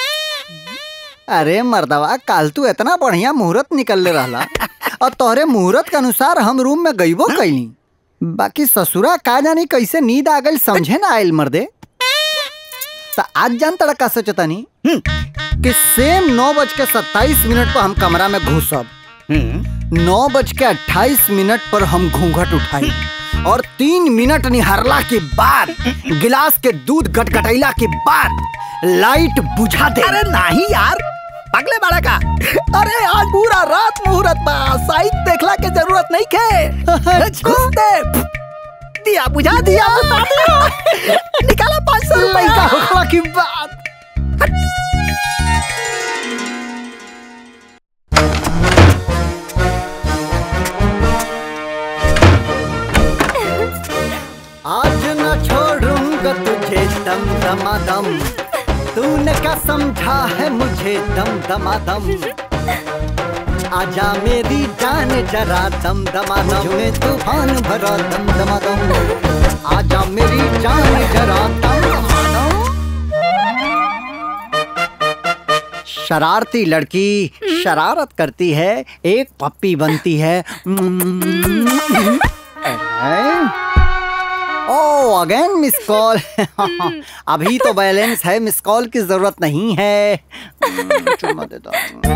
अरे मर्दवा काल तू इतना बढ़िया मुहूर्त निकल ले रहला और तोहरे मुहूर्त के अनुसार हम रूम में गईबो कैली बाकी ससुरा का जानी कैसे नींद आ गई समझे ना आयल मर्दे तो आज जान तड़ा का सोचतानी कि सेम नौ बज के सत्ताईस मिनट पर हम कमरा में घुसब नौ बज के अट्ठाईस मिनट पर हम घूंघट उठाई और तीन मिनट निहारला के बाद गिलास के दूध गटगटैला के बाद लाइट बुझा दे अरे नहीं यार पगले बड़ा का अरे आज पूरा रात मुहूर्त बा साइड देखला के जरूरत नहीं के घुस दे दिया बुझा दिया बुझा दिया निकाला पाँच सौ रुपए का होखला की बात आज न छोड़ूंगा तुझे दम दमादम तूने क्या समझा है मुझे दम दमादम आजा मेरी जान जरा दम दमादम में तूफान भरा दम दमादम आजा मेरी जान जरा दम दमादम शरारती लड़की शरारत करती है एक पप्पी बनती है ओ अगेन मिस कॉल अभी तो बैलेंस है मिस कॉल की जरूरत नहीं है चुम्मा देता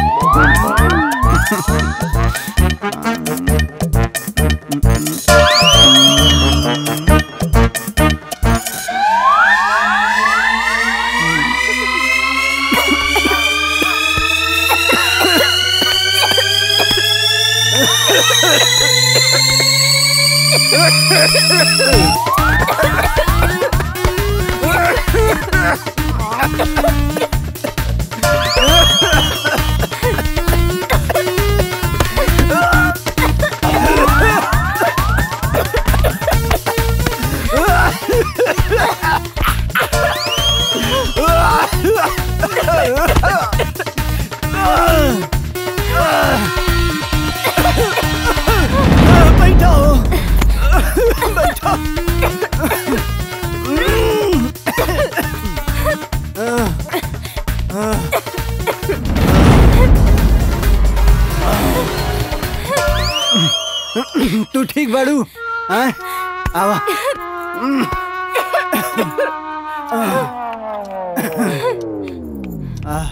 बैठो बैठो तू ठीक बाड़ू हाँ? आवा आह,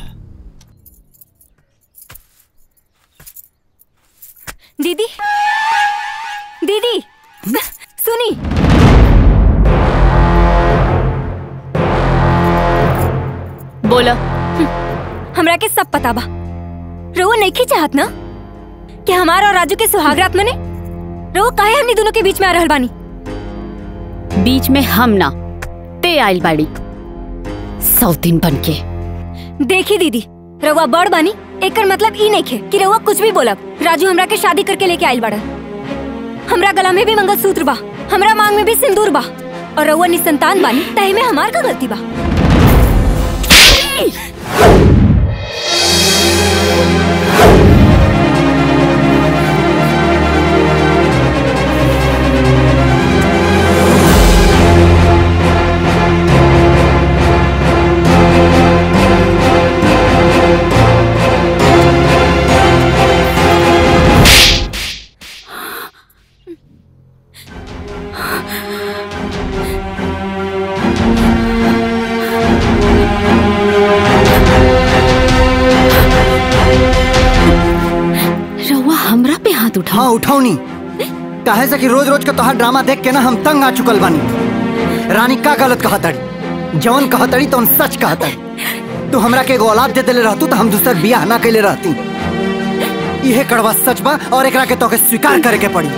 दीदी दीदी सुनी बोला हमरा के सब पता बा रउआ नहीं चाहत ना कि हमारा और राजू के सुहागरात मने रउआ काहे हमनी दोनों के बीच में आ रहल बानी बीच में हम ना ते आइल बाड़ी सौतीन बन के देखी दीदी रउआ बड़ बानी एकर मतलब ई नहीं खे कि रउआ कुछ भी बोलब राजू हमरा के शादी करके लेके आइल बाड़न हमरा गला में भी मंगलसूत्र बा हमरा मांग में भी सिंदूर बा और रउआ निसंतान बानी तहे में हमार का गलती बा रउआ हमरा पे हाथ उठा हाँ उठाओ नहीं काहे से कि रोज रोज का तोहार ड्रामा देख के ना हम तंग आ चुकल बानी रानी का गलत कहा तड़ी जवन कहा तड़ी तो सच कहा तड़ी तू हमरा के एगो औलाद दे देले रहतू तो हम दूसर बियाह ना कैले रहती यह कड़वा सच बा और एकरा के तोके स्वीकार करे के पड़ी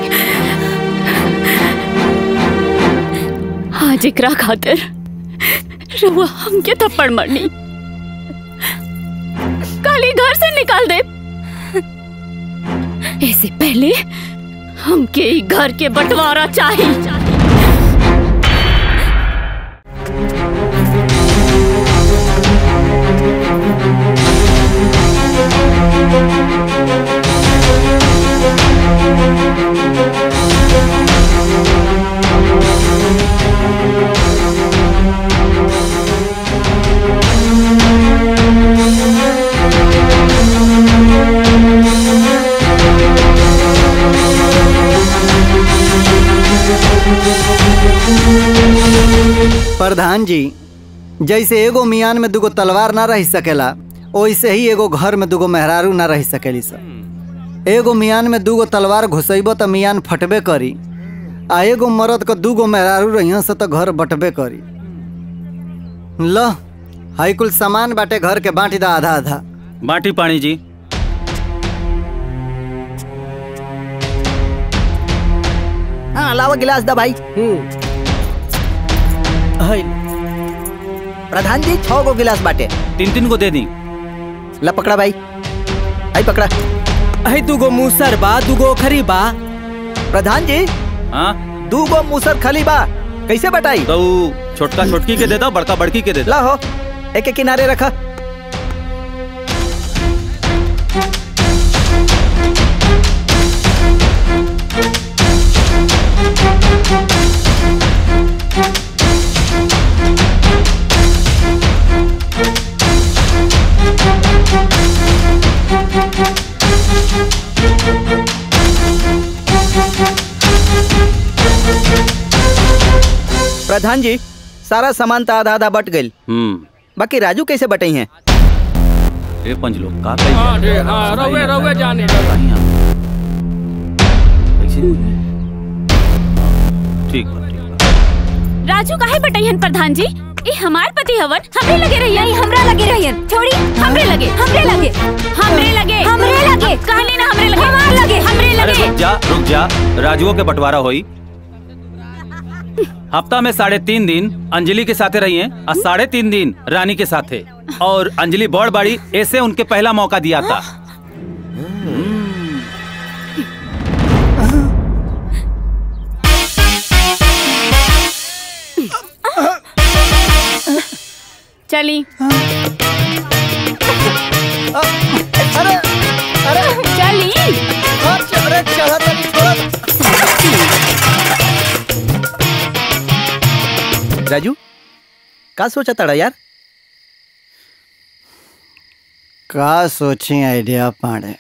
आज एकरा खातिर रउआ हमके थप्पड़ मारनी काली घर से निकाल दे ऐसे पहले हमके ई घर के बंटवारा चाहिए प्रधान जी जैसे एगो मियान में दुगो तलवार ना रह सकेला वैसे ही एगो घर में दुगो मेहरारू ना रह सकेली सब एगो मियान में दुगो तलवार घुसैबो तो मियान फटबे करी आ एगो मर्द के दूगो मेहरारू रहिया से तो घर बटबे करी ल हाई कुल सामान बाटे घर के बांटी दा आधा आधा बाटी पानी जी हाँ लावा गिलास दा भाई प्रधान जी छह गो गिलास बाटे तीन तीन को दे दी ला पकड़ा भाई आई पकड़ा आई दूगो मूसर बा दूगो खरी बा प्रधान जी हाँ दूगो मूसर खली बा कैसे बटाई तो छोटका छोटकी के दे दो बड़का बड़की के दे दो ला हो एक एक किनारे रखा प्रधान जी सारा सामान तो आधा आधा बट गई हम्म बाकी राजू कैसे बटे हैं ए पंच लोग का हाँ रे हाँ रवे रवे जाने ठीक राजू काहे बटैहन प्रधान जी ई हमार पति हवन हमरे लगे रहिए नहीं हमरा लगे रहियन छोड़ी हमरे लगे हमरे लगे हमरे लगे हमरे लगे कहली ना हमरे लगे हमार लगे हमरे अरे लगे रुक जा रुक जा राजुओ के बंटवारा होई हफ्ता में साढ़े तीन दिन अंजलि के साथे रही हैं और साढ़े तीन दिन रानी के साथे और अंजलि बड़ बाड़ी ऐसे उनके पहला मौका दिया था चली अरे अरे चली अरे चला तनी राजू का सोचा तड़ा यार का सोची आइडिया पाड़े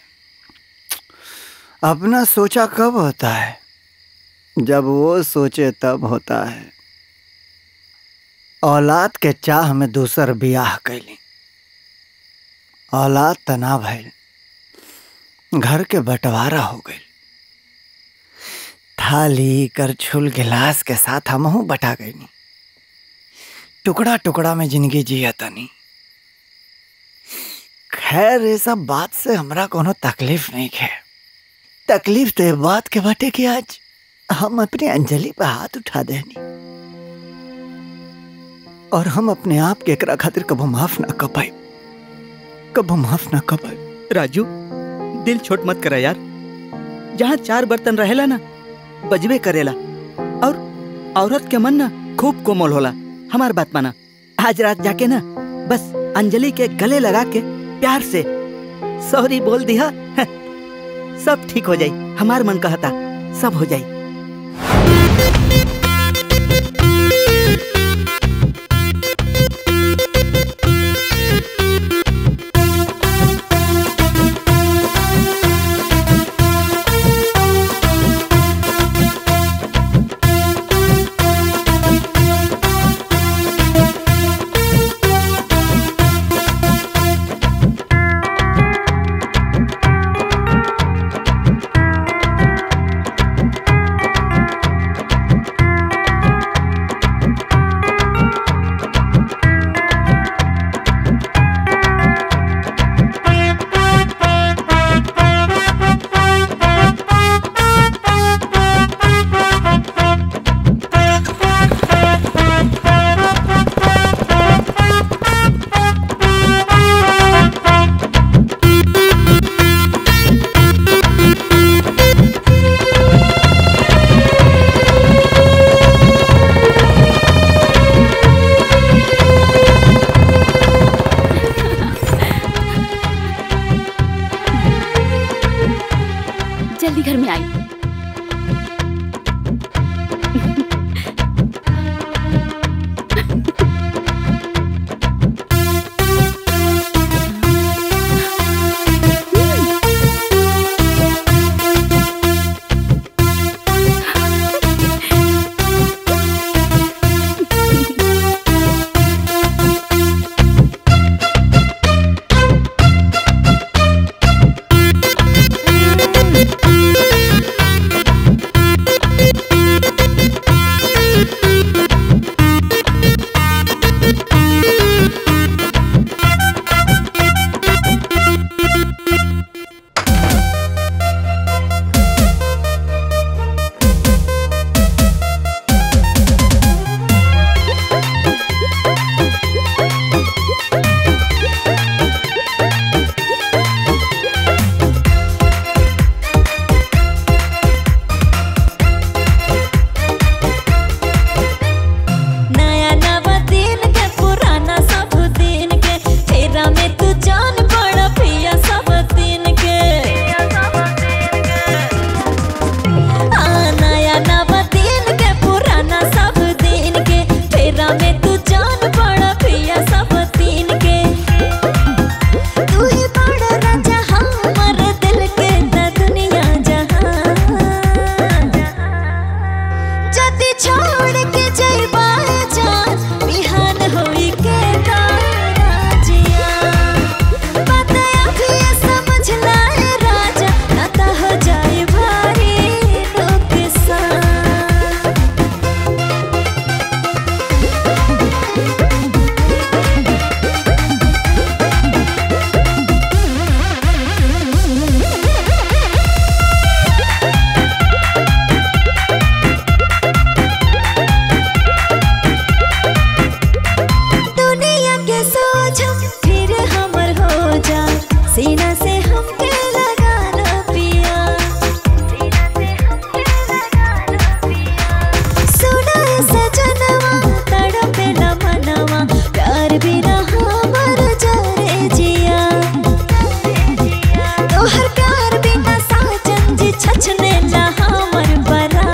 अपना सोचा कब होता है जब वो सोचे तब होता है औलाद के चाह में दूसर बियाह कैली औलाद तना भइल घर के बंटवारा हो गई थाली करछुल गिलास के साथ हमहू बटा गईनी टुकड़ा टुकड़ा में जिंदगी जिया तनी खैर ये सब बात से हमरा कोनो तकलीफ नहीं है तकलीफ तो ये बात के बाटे कि आज हम अपनी अंजलि पे हाथ उठा देनी और हम अपने आप के एकरा खातिर कबो माफ ना कर पाए कबो माफ ना कर पाए राजू दिल छोट मत करा यार जहाँ चार बर्तन रहेला ना बजबे करेला और औरत के मन ना खूब कोमल होला हमार बात माना आज रात जाके ना बस अंजलि के गले लगा के प्यार से सॉरी बोल दिया सब ठीक हो जाई हमार मन कहता सब हो जाई जल्दी घर में आई नया नवा दिन के पुराना सब दिन के फेरा में तू जान पड़ा पिया सब दिन के हाँ, नया नवा दिन के पुराना सब दिन के फेरा में तू जान पड़ा पिया सब दिन के तू ही बड़ा राजा हमर दिल के न दुनिया जहां जति छोड़ के जइबा जान बिहान होई के राजिया बात अभी समझ लाए राजा ना तो हो जाए भारी नुकसान दुनिया के सोझ फिर हमर हो जा सीना से हमके लगा लो पिया सुना है सजनवा तड़पे न मनवा प्यार बिना हमर जरे जिया तोहर प्यार बिना साजन जी छछने ना हमर बरा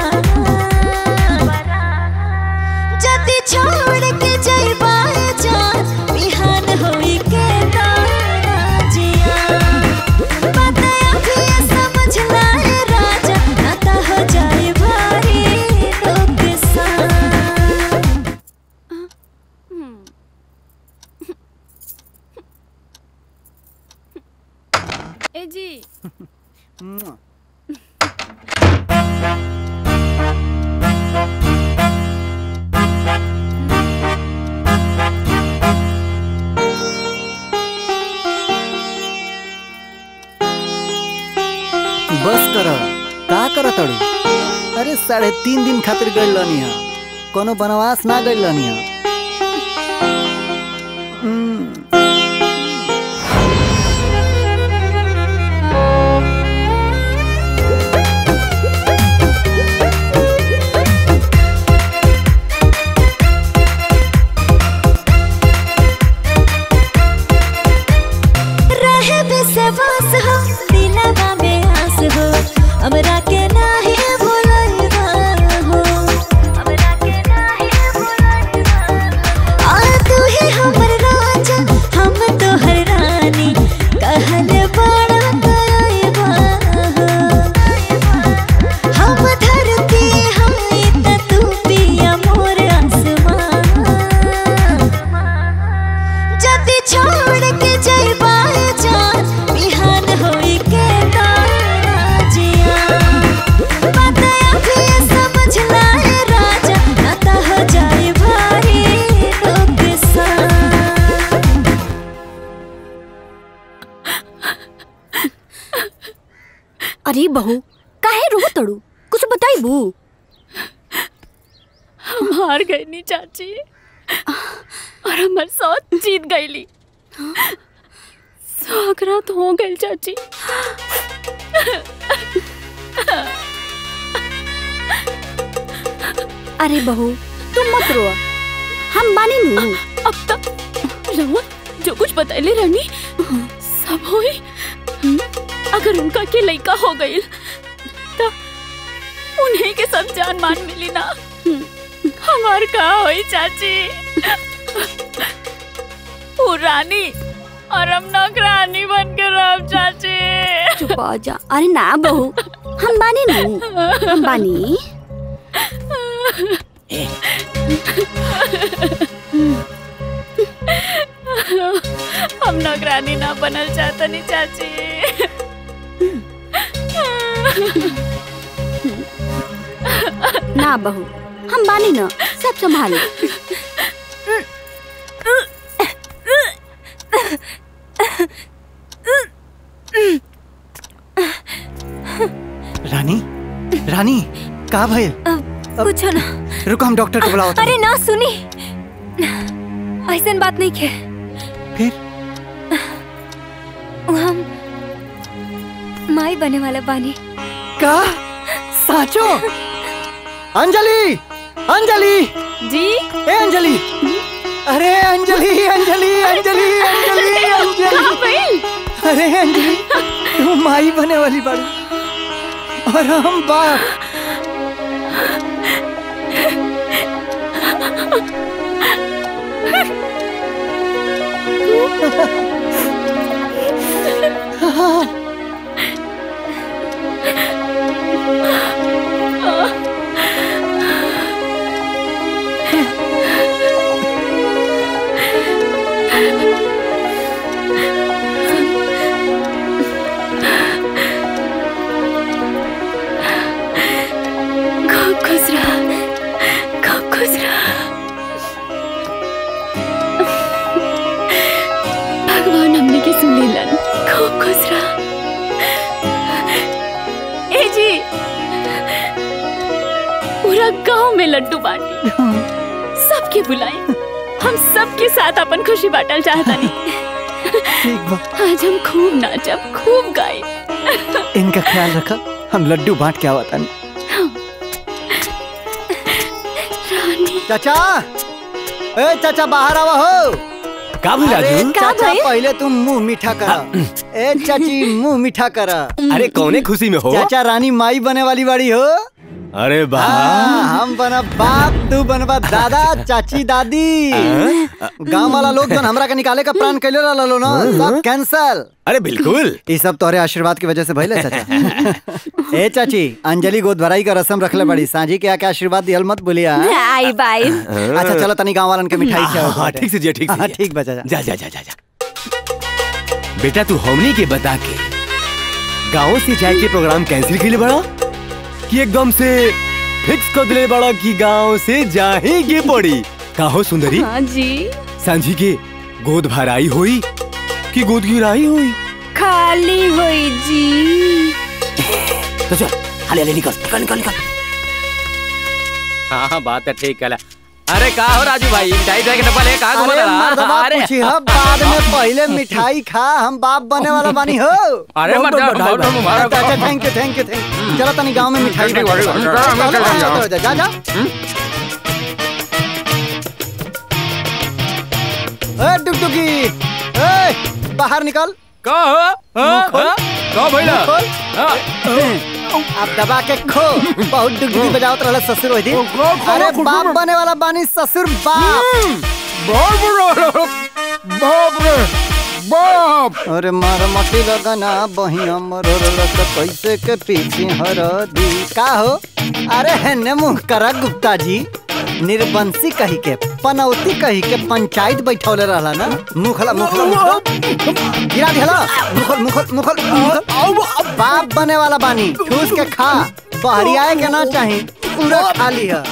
जति छोड़ के जइबा जान बिहान होई के राजिया बात अभी समझ लाए राजा ना तो हो जाए भारी नुकसान ए जी बस कर का कर तड़ू अरे साढ़े तीन दिन खातिर गइल रहनी है कोनो बनवास ना गइल रहनी है रहे विश्वास हो दिलवा में आस हो हमरा के नाही भुलैबा हो आ तू ही हमर राजा हम तोहर रानी कहल बड़ा करैबा हो हम धरती हई त तू पिया मोर आसमान जति छोड़ के जइबा जान बिहान होई के राजिया बात अभी समझ लाए राजा ना तो हो जाए भारी नुकसान अरे बहू काहे रो तड़ू कुछ बताइबू हम हार गई नी चाची और हमार साथ जीत गईली स्वागरात हो गई चाची अरे बहू तुम मत रो हम बानी नू अब तक रहुआ जो कुछ बतैले रहनी सब होई अगर उनका के लइका हो गई तो उन्हीं के सब जान मान मिली ना हमार का होई चाची वो रानी और हम नौकरानी बन के रह चाची चुप हो जा अरे ना बहू हम बानी नू हम बानी हम नौकरानी ना बनल चाहता नहीं चाची ना बहू हम बानी ना सब संभाले रानी रानी का भइल कुछ ना रुको हम डॉक्टर को बुलाओ अरे ना सुनी ऐसन बात नहीं के फिर हम माई बने वाला बानी का साचो अंजलि अंजलि जी ए अंजलि अरे अंजलि अंजलि अंजलि अंजलि अंजलि अरे अंजलि तू माई बने वाली बड़ी और हम बाप खूब खुश रहा खूब खुश रहा भगवान हमने की सुन लीलन खूब खुश रहा ए जी पूरा गांव में लड्डू बांटी सबके बुलाए हम सबके साथ अपन खुशी बांटल चाहता नहीं आज हम खूब नाचब खूब गाए इनका ख्याल रखा हम लड्डू बांट के आवा तन चाचा ए चाचा बाहर आवा हो का भइल अरे राजू? का चाचा भइल? पहले तुम मुंह मीठा करा ए चाची मुंह मीठा करा अरे कौने खुशी में हो चाचा रानी माई बने वाली बाड़ी हो अरे हाँ, वाह हम बना बाप तू बनबा दादा चाची दादी गांव वाला लोग जन हमरा के निकाले का प्लान कैले रहलो लो ना सब कैंसल अरे बिल्कुल ये सब तोहरे आशीर्वाद की वजह से भइले चाचा ए चाची अंजलि गोद भराई का रस्म रखले बड़ी सांझी के आके आशीर्वाद दिहल मत बोलिया आई बाई अच्छा चलो तनी गांव वालन के मिठाई हाँ, खिलाओ हाँ, ठीक से जिया, ठीक से हाँ, जिया। ठीक बचा जा जा जा जा जा बेटा तू हमनी के बता के गांव से जाए के प्रोग्राम कैंसिल के लिए बड़ा कि एकदम से फिक्स कर दिले बड़ा कि गांव से जाही के पड़ी काहो सुंदरी हाँ जी सांझी के गोद भराई होई कि गोद गिराई होई खाली हुई जी तो चल हाले हाले निकल निकल निकल निकल हाँ हाँ बात है ठीक है अरे का हो राजू भाई मिठाई दे के डब्बा ले कहाँ घुमा अरे मर्दबा अरे पूछी हा बाद में पहले मिठाई खा हम बाप बने वाला बानी हो अरे बहुत मर्दबा, बहुत बधाई बहुत भाई। मुबारक अच्छा हो। Thank you thank you thank you चलो तनी गांव में मिठाई ठीक, बांटो। ठीक, ठीक, चलो, ठीक, ठीक, चलो, ठीक, जा जा जा ए डुगडुगी ए बाहर निकल का हो मुंह खोल। का भइला? मुंह खोल। अब दबा के खो बहुत डुगडुगी बजावत रहल ससुर होई थी अरे बाप बने वाला बानी ससुर बाप बाप रे बाप अरे मार मटी लगना बहिया मरल कैसे के पीछे हर दी का हो अरे हेने मुंह करा गुप्ता जी निर्बंसी कही के पनौती कही के पंचायत बैठौले रहला ना मुखला मुखला मुखला गिरा दिहला मुखल मुखल मुखल मुखल बाप बने वाला बानी ठूस के खा बहरी आए के ना चाही पूरा खा लिया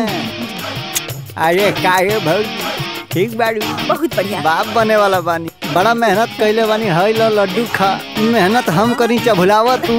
अरे काहे भौजी ठीक बाड़ी बहुत बढ़िया बाप बने वाला बानी बड़ा मेहनत कैले बानी हई लो लड्डू खा मेहनत हम करी चभुलावा तू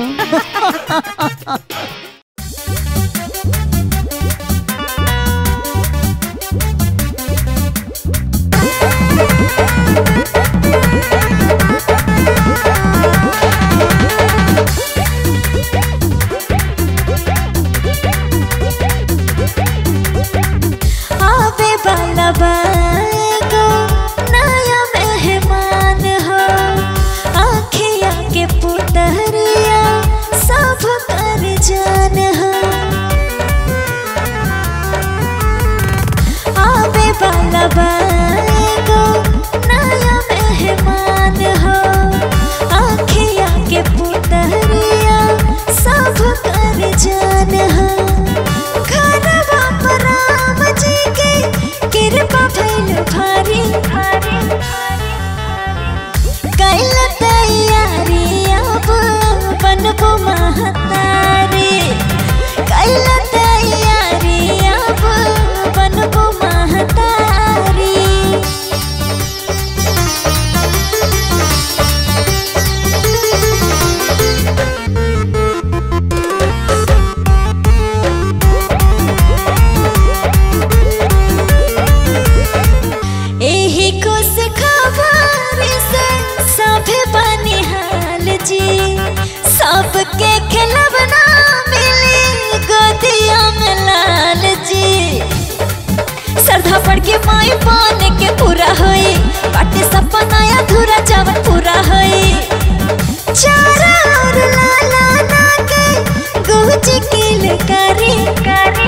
आवे वाला बागो नया मेहमान हो आखिया के पुतरिया सब कर हमके खिलवना मिली गोदिया में लाल जी श्रद्धा पड़ के माई पाने के पूरा होई बाटे सपना अधूरा जवन पूरा होई चारा और लाला ना के गुज किल करी करी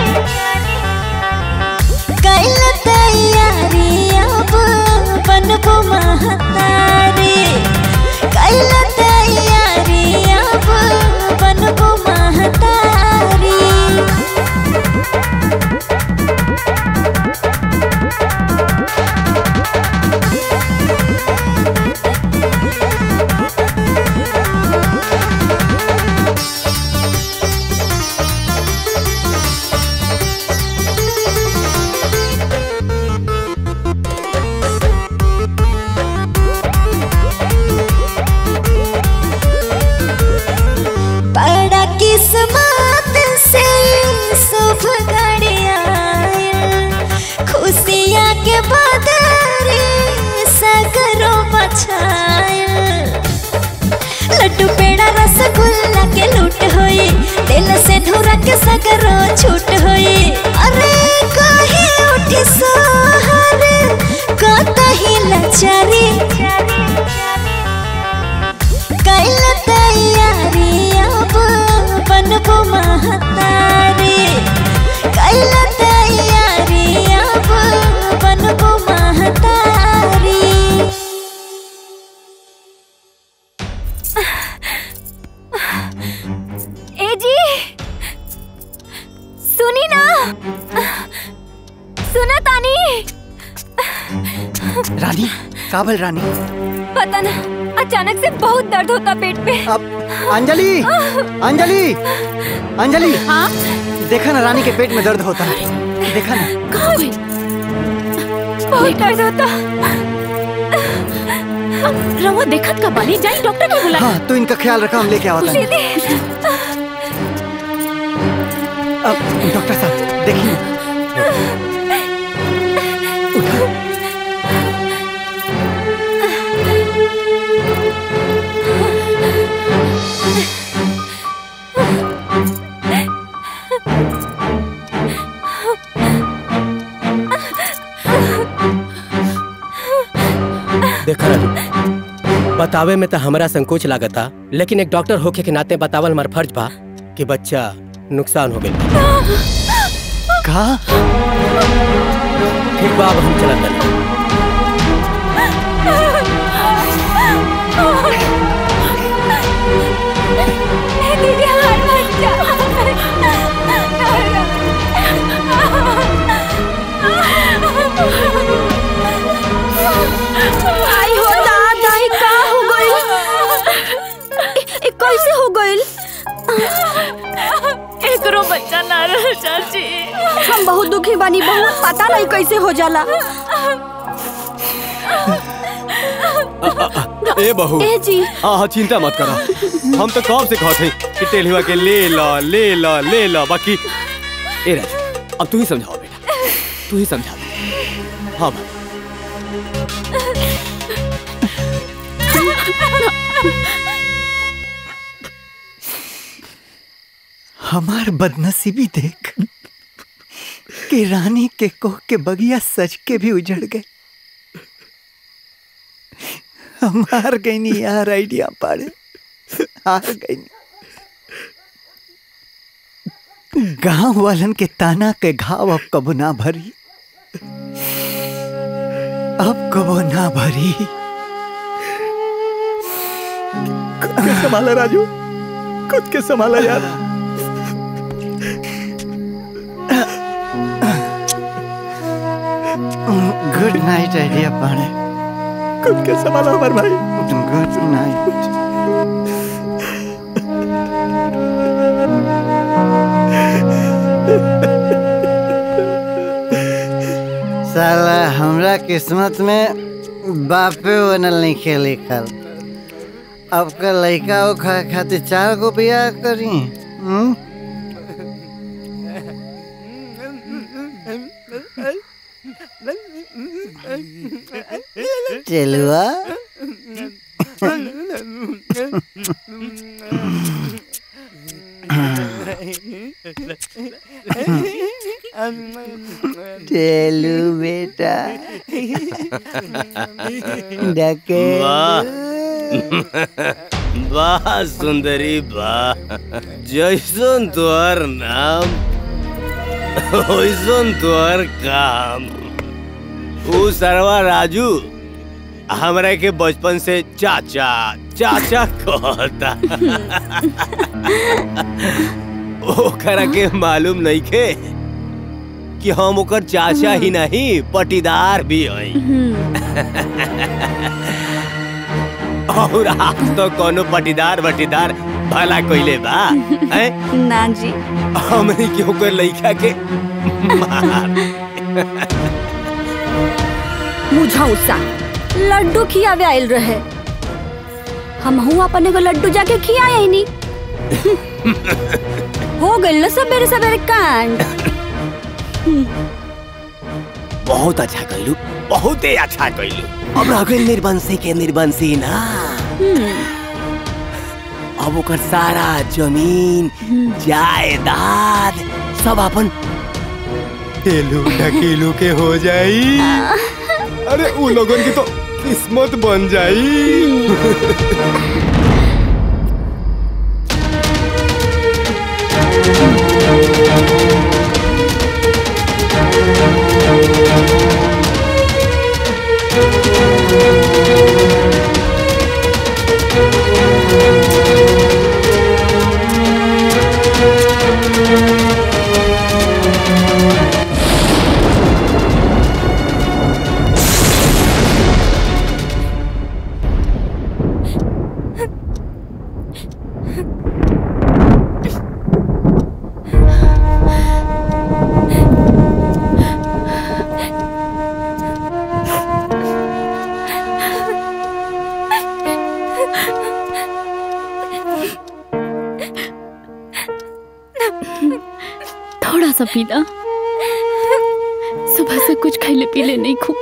कैल तैयारी अब बनबो महतारी कैल तैयारी अब बनबो महतारी बड़ा किस्मत से शुभ घड़िया खुशियाँ के बदरे सगरो बछाया लड्डू पेड़ा रसगुल्ला के लूट होई दिल से धुरा के सगरो छूट होई अरे काहे उठी सोहर कतही लचारी कैल तैयारी अब बनबो महतारी कैल तैयारी अब बनबो महतारी ए जी सुनी ना सुना तानी रानी काबल रानी पता ना अचानक से बहुत दर्द होता पेट पे अब अंजलि अंजलि अंजलि हाँ देखा ना रानी के पेट में दर्द होता है देखा ना बहुत दर्द होता रवा देखत का बानी जाई डॉक्टर के बुला हाँ तू इनका ख्याल रखा हम लेके आवता हैं। दीदी अब डॉक्टर साहब देखिए देखा राजू बतावे में तो हमरा संकोच लागता लेकिन एक डॉक्टर होके के नाते बतावल हमार फर्ज बा कि बच्चा नुकसान हो गया का ठीक बा अब हम चलत बानी दीदी हमार बच्चा आई हो दादा ई का हो गइल ए कैसे हो गइल एकरो बच्चा ना रह चाची हम बहुत दुखी बानी बहुत पता नहीं कैसे हो जाला ए बहू ए जी हाँ हाँ चिंता मत करा हम तो कब से कहते हैं कि टेलुआ के ले ला ले ला ले ला बाकी ए राजू अब तू ही समझाओ बेटा तू ही समझा दे हाँ भाई हमार बदनसीबी देख कि रानी के कोह के बगिया सज के भी उजड़ गए हम हार गई नहीं यार आइडिया पाड़े हार गई गांव वालन के ताना के घाव अब कबो ना भरी अब कबो ना भरी खुद के संभाला राजू खुद के संभाला यार गुड नाइट आइडिया पाड़े खुद के संभाला हमारे भाई गुड नाइट साला हमरा किस्मत में बापे बनल नहीं खे लिखल अब का लड़का वो खा खातिर चार गो बियाह करी हम्म? चलुआ चलू बेटा डके वाह वाह सुंदरी वाह जैसन तोहर नाम वैसन तोहर काम ऊ सरवा राजू हमरा के बचपन से चाचा चाचा कहता ओकरा के मालूम नहीं के कि हम ओकर चाचा ही नहीं पटीदार भी हई और आप तो कोनो पटीदार वटीदार भला कोइले बा हैं ना जी हमनी के ओकर लइका के मार मुझौसा लड्डू खियावे आयल रहे हम हूँ अपन एगो लड्डू जाके खियाए ही नहीं हो गइल ना सवेरे सवेरे कांड बहुत अच्छा कइलू बहुत ही अच्छा कइलू अब रह गइल निर्बंसी के निर्बंसी ना अब ओकर सारा जमीन जायदाद सब अपन तेलू ढकेलू के हो जाई अरे उ लोगन की तो किस्मत बन जाई थोड़ा सा पीना सुबह से कुछ खैले पीले नहीं खू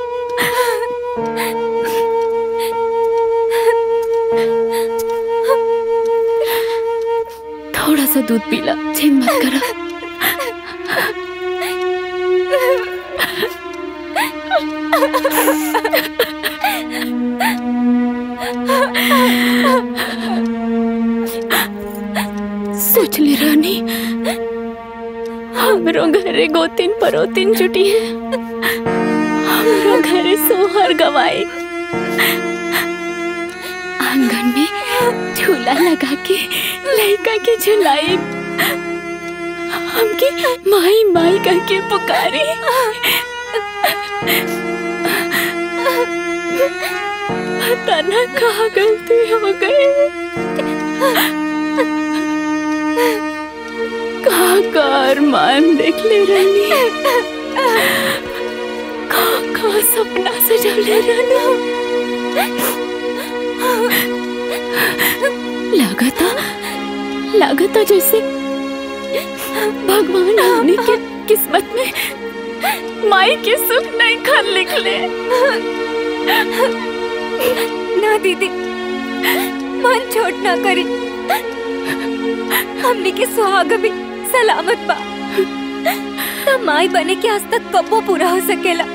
थोड़ा सा दूध पीला जिद मत करा सोच ले रानी हमरो घरे गोतिन परोतिन जुटी है हमरो घरे सोहर गवाई आंगन में झूला लगा के लड़का के झुलाई हमके माई माई कह के पुकारी पता ना कहाँ गलती हो गई कहाँ का अरमान देख ले रही कहाँ कहाँ सपना सजवले रहना लागता लागता जैसे भगवान हमने के किस्मत में माई के सुख नहीं खन लिखले ना दीदी मन छोट ना करी हमने के सुहाग भी सलामत बा ना माई बने के आज तक कबो पूरा हो सकेला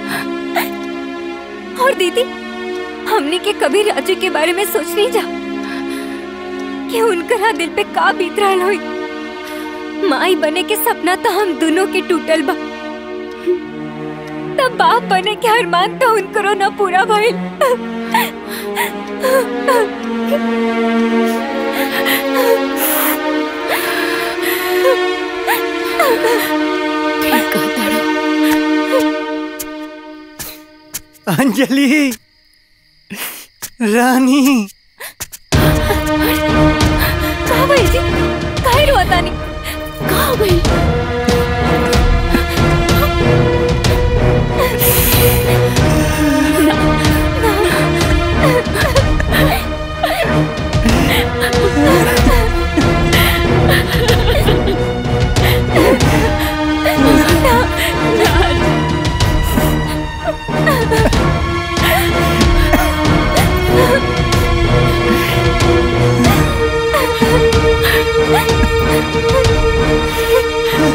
और दीदी हमने के कभी राजू के बारे में सोच नहीं जा कि उनका दिल पे का बीत रहा हुई माई बने के सपना तो हम दोनों के टूटल बा तब बाप बने के अरमान तो उनकरो ना पूरा भइल अंजलि रानी कहाँ भइल जी काहे रोता नहीं कहाँ भइल ना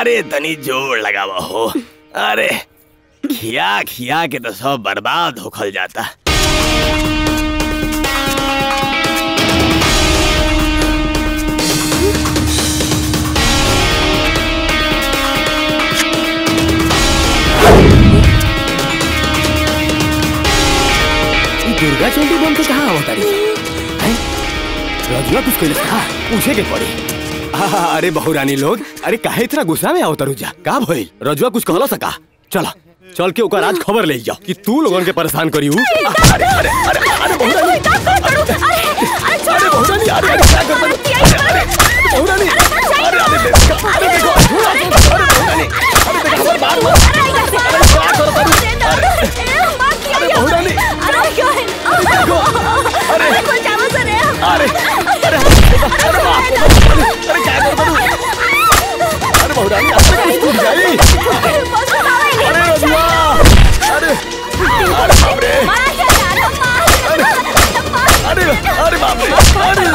अरे तनी जोर लगावा हो अरे खिया खिया के तो सब बर्बाद होखल जाता ई दुर्गा चंडी बम के कहाँ आवता रही हैं? रजुआ कुछ कहले कहा पूछे के पड़ी आहा, अरे बहुरानी लोग अरे काहे इतना गुस्सा में आओ तरुजा का भइल रजुआ कुछ कहला सका चला चल के ओकर आज खबर ले जाओ कि तू लोगन के परेशान करी हूँ अरे अरे अरे अरे बहुरानी अरे बहुरानी अरे अरे क्या कर अरे अरे बहुरानी अरे अरे देखो अरे देखो अरे बहुरानी अरे देखो हमारे बात मत अरे क्या करो तुम अरे अरे बहुरानी अरे देखो अरे अरे अरे अरे बाप रे, अरे क्या करो तुम अरे बहुरानी अरे टूट जाई अरे रजुआ अरे अरे बाप रे अरे अरे अरे बाप रे अरे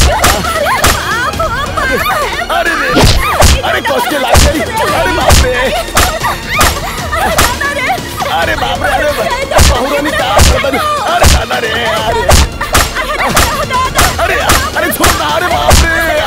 अरे रे अरे कस के लाग गई अरे बाप रे अरे बाप रे अरे बहुरानी का करता अरे दादा रे अरे अरे अरे छोड़ ना अरे बाप रे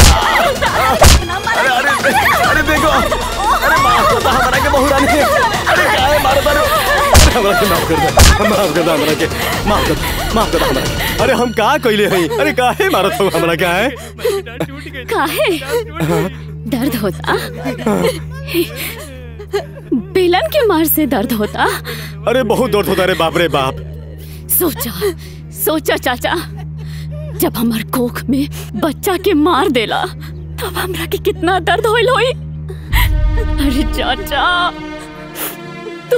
अरे अरे अरे देखो अरे माफ कर दो हमारा के बहुरानी अरे क्या है मारो मारो अरे हमरा के माफ कर दो माफ कर दो हमरा के माफ कर दो माफ कर दो हमरा के अरे हम का कइले हई अरे काहे मारत हो हमरा का है काहे दर्द होता बेलन के मार से दर्द होता अरे बहुत दर्द होता रे बाप रे बाप सोचा सोचा चाचा जब हमार कोख में बच्चा के मार देला तब हमरा के कितना दर्द होइल होई अरे चाचा तू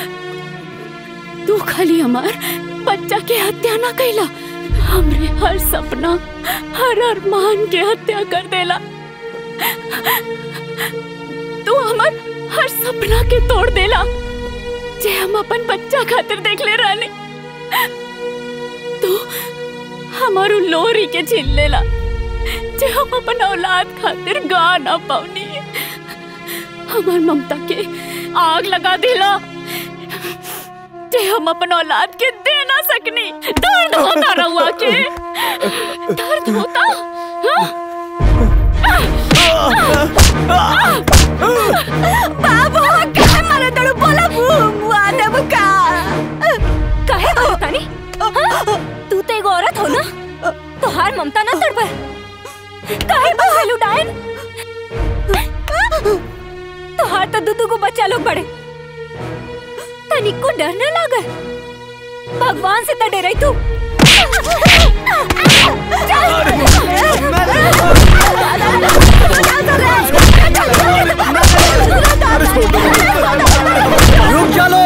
तू खाली हमार बच्चा के हत्या ना कैला हमरे हर सपना हर अरमान के हत्या कर देला तू हमार हर सपना के तोड़ देला जे हम अपन बच्चा खातिर देख ले रहनी तू हमारू लोरी के छीन लेला जे हम अपन औलाद खातिर गा ना पावनी हमार ममता के आग लगा दिला जे हम अपन औलाद के दे ना सकनी दर्द होता रहुआ के दर्द होता हाँ? बाबू काहे मारे तड़ू बोला बुआ देबू का काहे मारो तानी हाँ? तू तो एगो औरत हो ना तोहार ममता ना तड़पे काहे बहलू डायन तोहार तो दूधू को बच्चा लोग बड़े तनिक को डर न लागे भगवान से तो डरे तू रुक चलो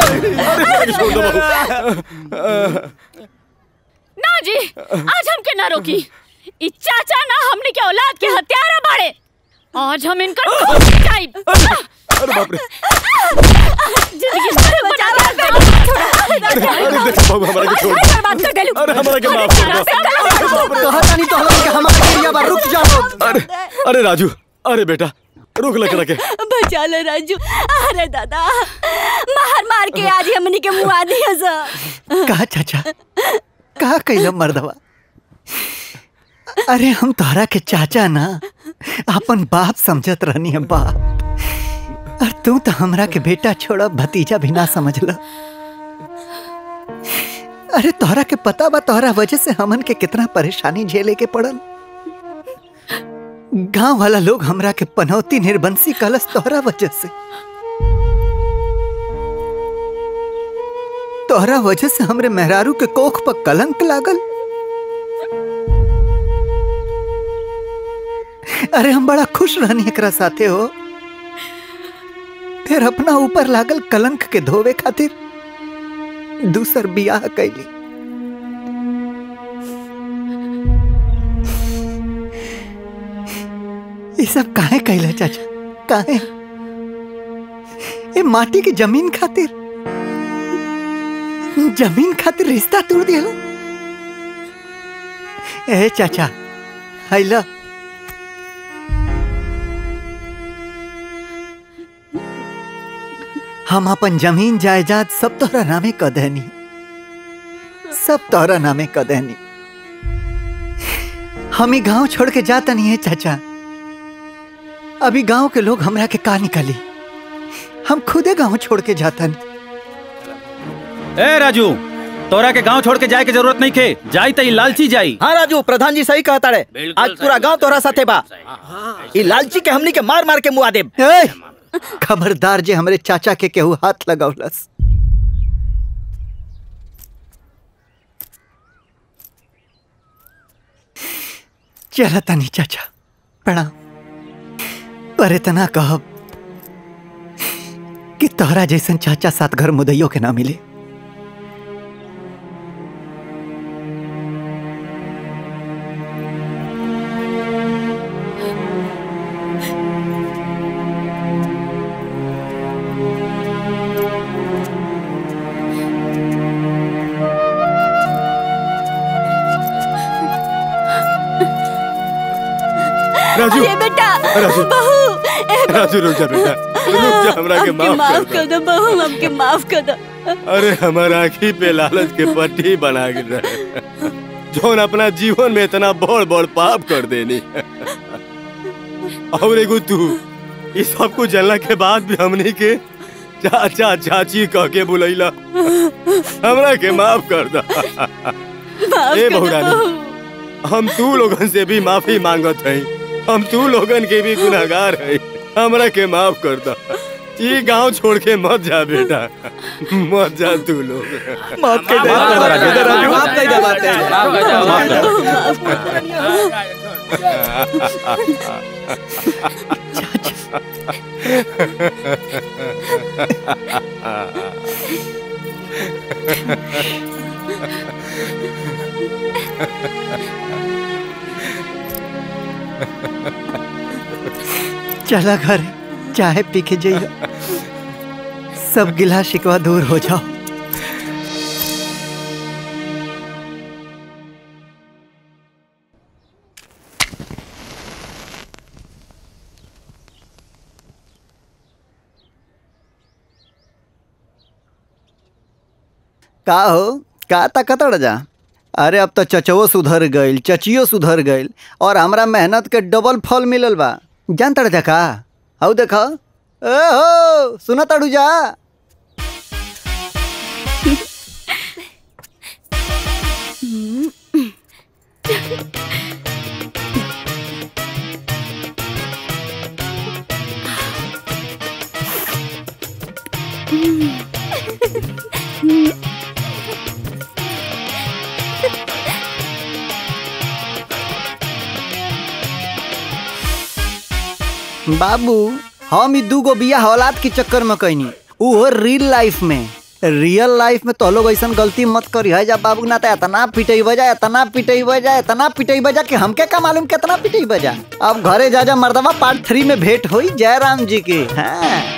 ना जी आज हमके ना रोकी ई चाचा ना हमने के औलाद के हत्यारा बाड़े आज हम इनकर खून खिंचाई अरे बाप रे जिंदगी भर बचा के अरे देखो बाबू हमारा के छोड़ दो। बात कर देलू अरे हमारा के माफ कर दो कहा तानी तो हम के हमारा एरिया बा रुक जाओ अरे अरे राजू अरे बेटा रुक लग रखे बचा ले राजू अरे दादा मार मार के आज हमनी के मुआ दिया सा कहा चाचा कहा कैला मर्दवा अरे हम तोहरा के चाचा ना अपन बाप समझत रहनी है बाप और तू तो हमरा के बेटा छोड़ा भतीजा भी ना समझला अरे तोहरा के पता बा तोहरा वजह से हमन के कितना परेशानी झेले के पड़ल गांव वाला लोग हमरा के पनौती निर्बंसी कलस तोहरा वजह से तोहरा वजह से हमरे मेहरारू के कोख पर कलंक लागल अरे हम बड़ा खुश रहनी एकरा साथे हो फिर अपना ऊपर लागल कलंक के धोवे खातिर दूसर बियाह कैली ये सब काहे कैला चाचा काहे ये माटी की जमीन खातिर जमीन खातिर रिश्ता तोड़ दिया ए चाचा हैला हम अपन जमीन जायदाद सब तोहरा नामे क देनी सब तोहरा नामे क देनी हम ही गांव छोड़ के जाता नहीं है चाचा अभी गांव के लोग हमरा के का निकाली हम खुदे गांव छोड़ के जाता ए राजू तोरा के गांव छोड़ के जाए के जरूरत नहीं खे जाई त ई लालची जाई हाँ राजू प्रधान जी सही कहता रे आज पूरा गांव तोरा साथे बा ई लालची के हमनी के मार मार के मुआ देब खबरदार जे हमरे चाचा के केहू हाथ लगौलस चला तनी चाचा प्रणाम पर इतना कहब कि तोहरा जैसन चाचा साथ घर मुदैयो के ना मिले राजू अरे बेटा राजू बहू ए बहू, राजू रुक जा बेटा रुक जा हमरा के हमके माफ माफ कर कर दो बहू हमके माफ कर दो अरे हमार आँखी पे लालच के पट्टी बना के रहे जौन अपना जीवन में इतना बड़ बड़ पाप कर देनी और एगो तू ये सब कुछ जानला के बाद भी हमनी के चाचा चाची कह के बुलैला हमरा के माफ कर दा माफ ए कर दो बहुरानी बहू हम तू लोगन से भी माफी मांगत हई हम तू लोगन के भी गुनाहगार हई हमरा के माफ कर दा ये गांव छोड़ के मत जा बेटा मत जा तू लोग माफ कर दे माफ कर दे, राजू। माफ कर दे बात है। माफ कर दे। माफ कर दे। चला घर चाहे पी के जाइए सब गिला शिकवा दूर हो जाओ का हो का ताकत जा अरे अब तो चचवो सुधर गईल चचियो सुधर गईल और हमरा मेहनत के डबल फल मिलल बा जान तड़ जा का हऊ देख ए हो सुना तड़ू जा बाबू हम ई दूगो बिया औलाद के चक्कर में कैनी उहो रियल लाइफ में रियल लाइफ में तो लोग ऐसा गलती मत करी है जा बाबू ना तो इतना पिटई बजा इतना पिटई बजा इतना पिटई बजा कि हमके का मालूम कितना पिटई बजा अब घरे जा जा मर्दवा पार्ट थ्री में भेंट हुई जयराम जी की हाँ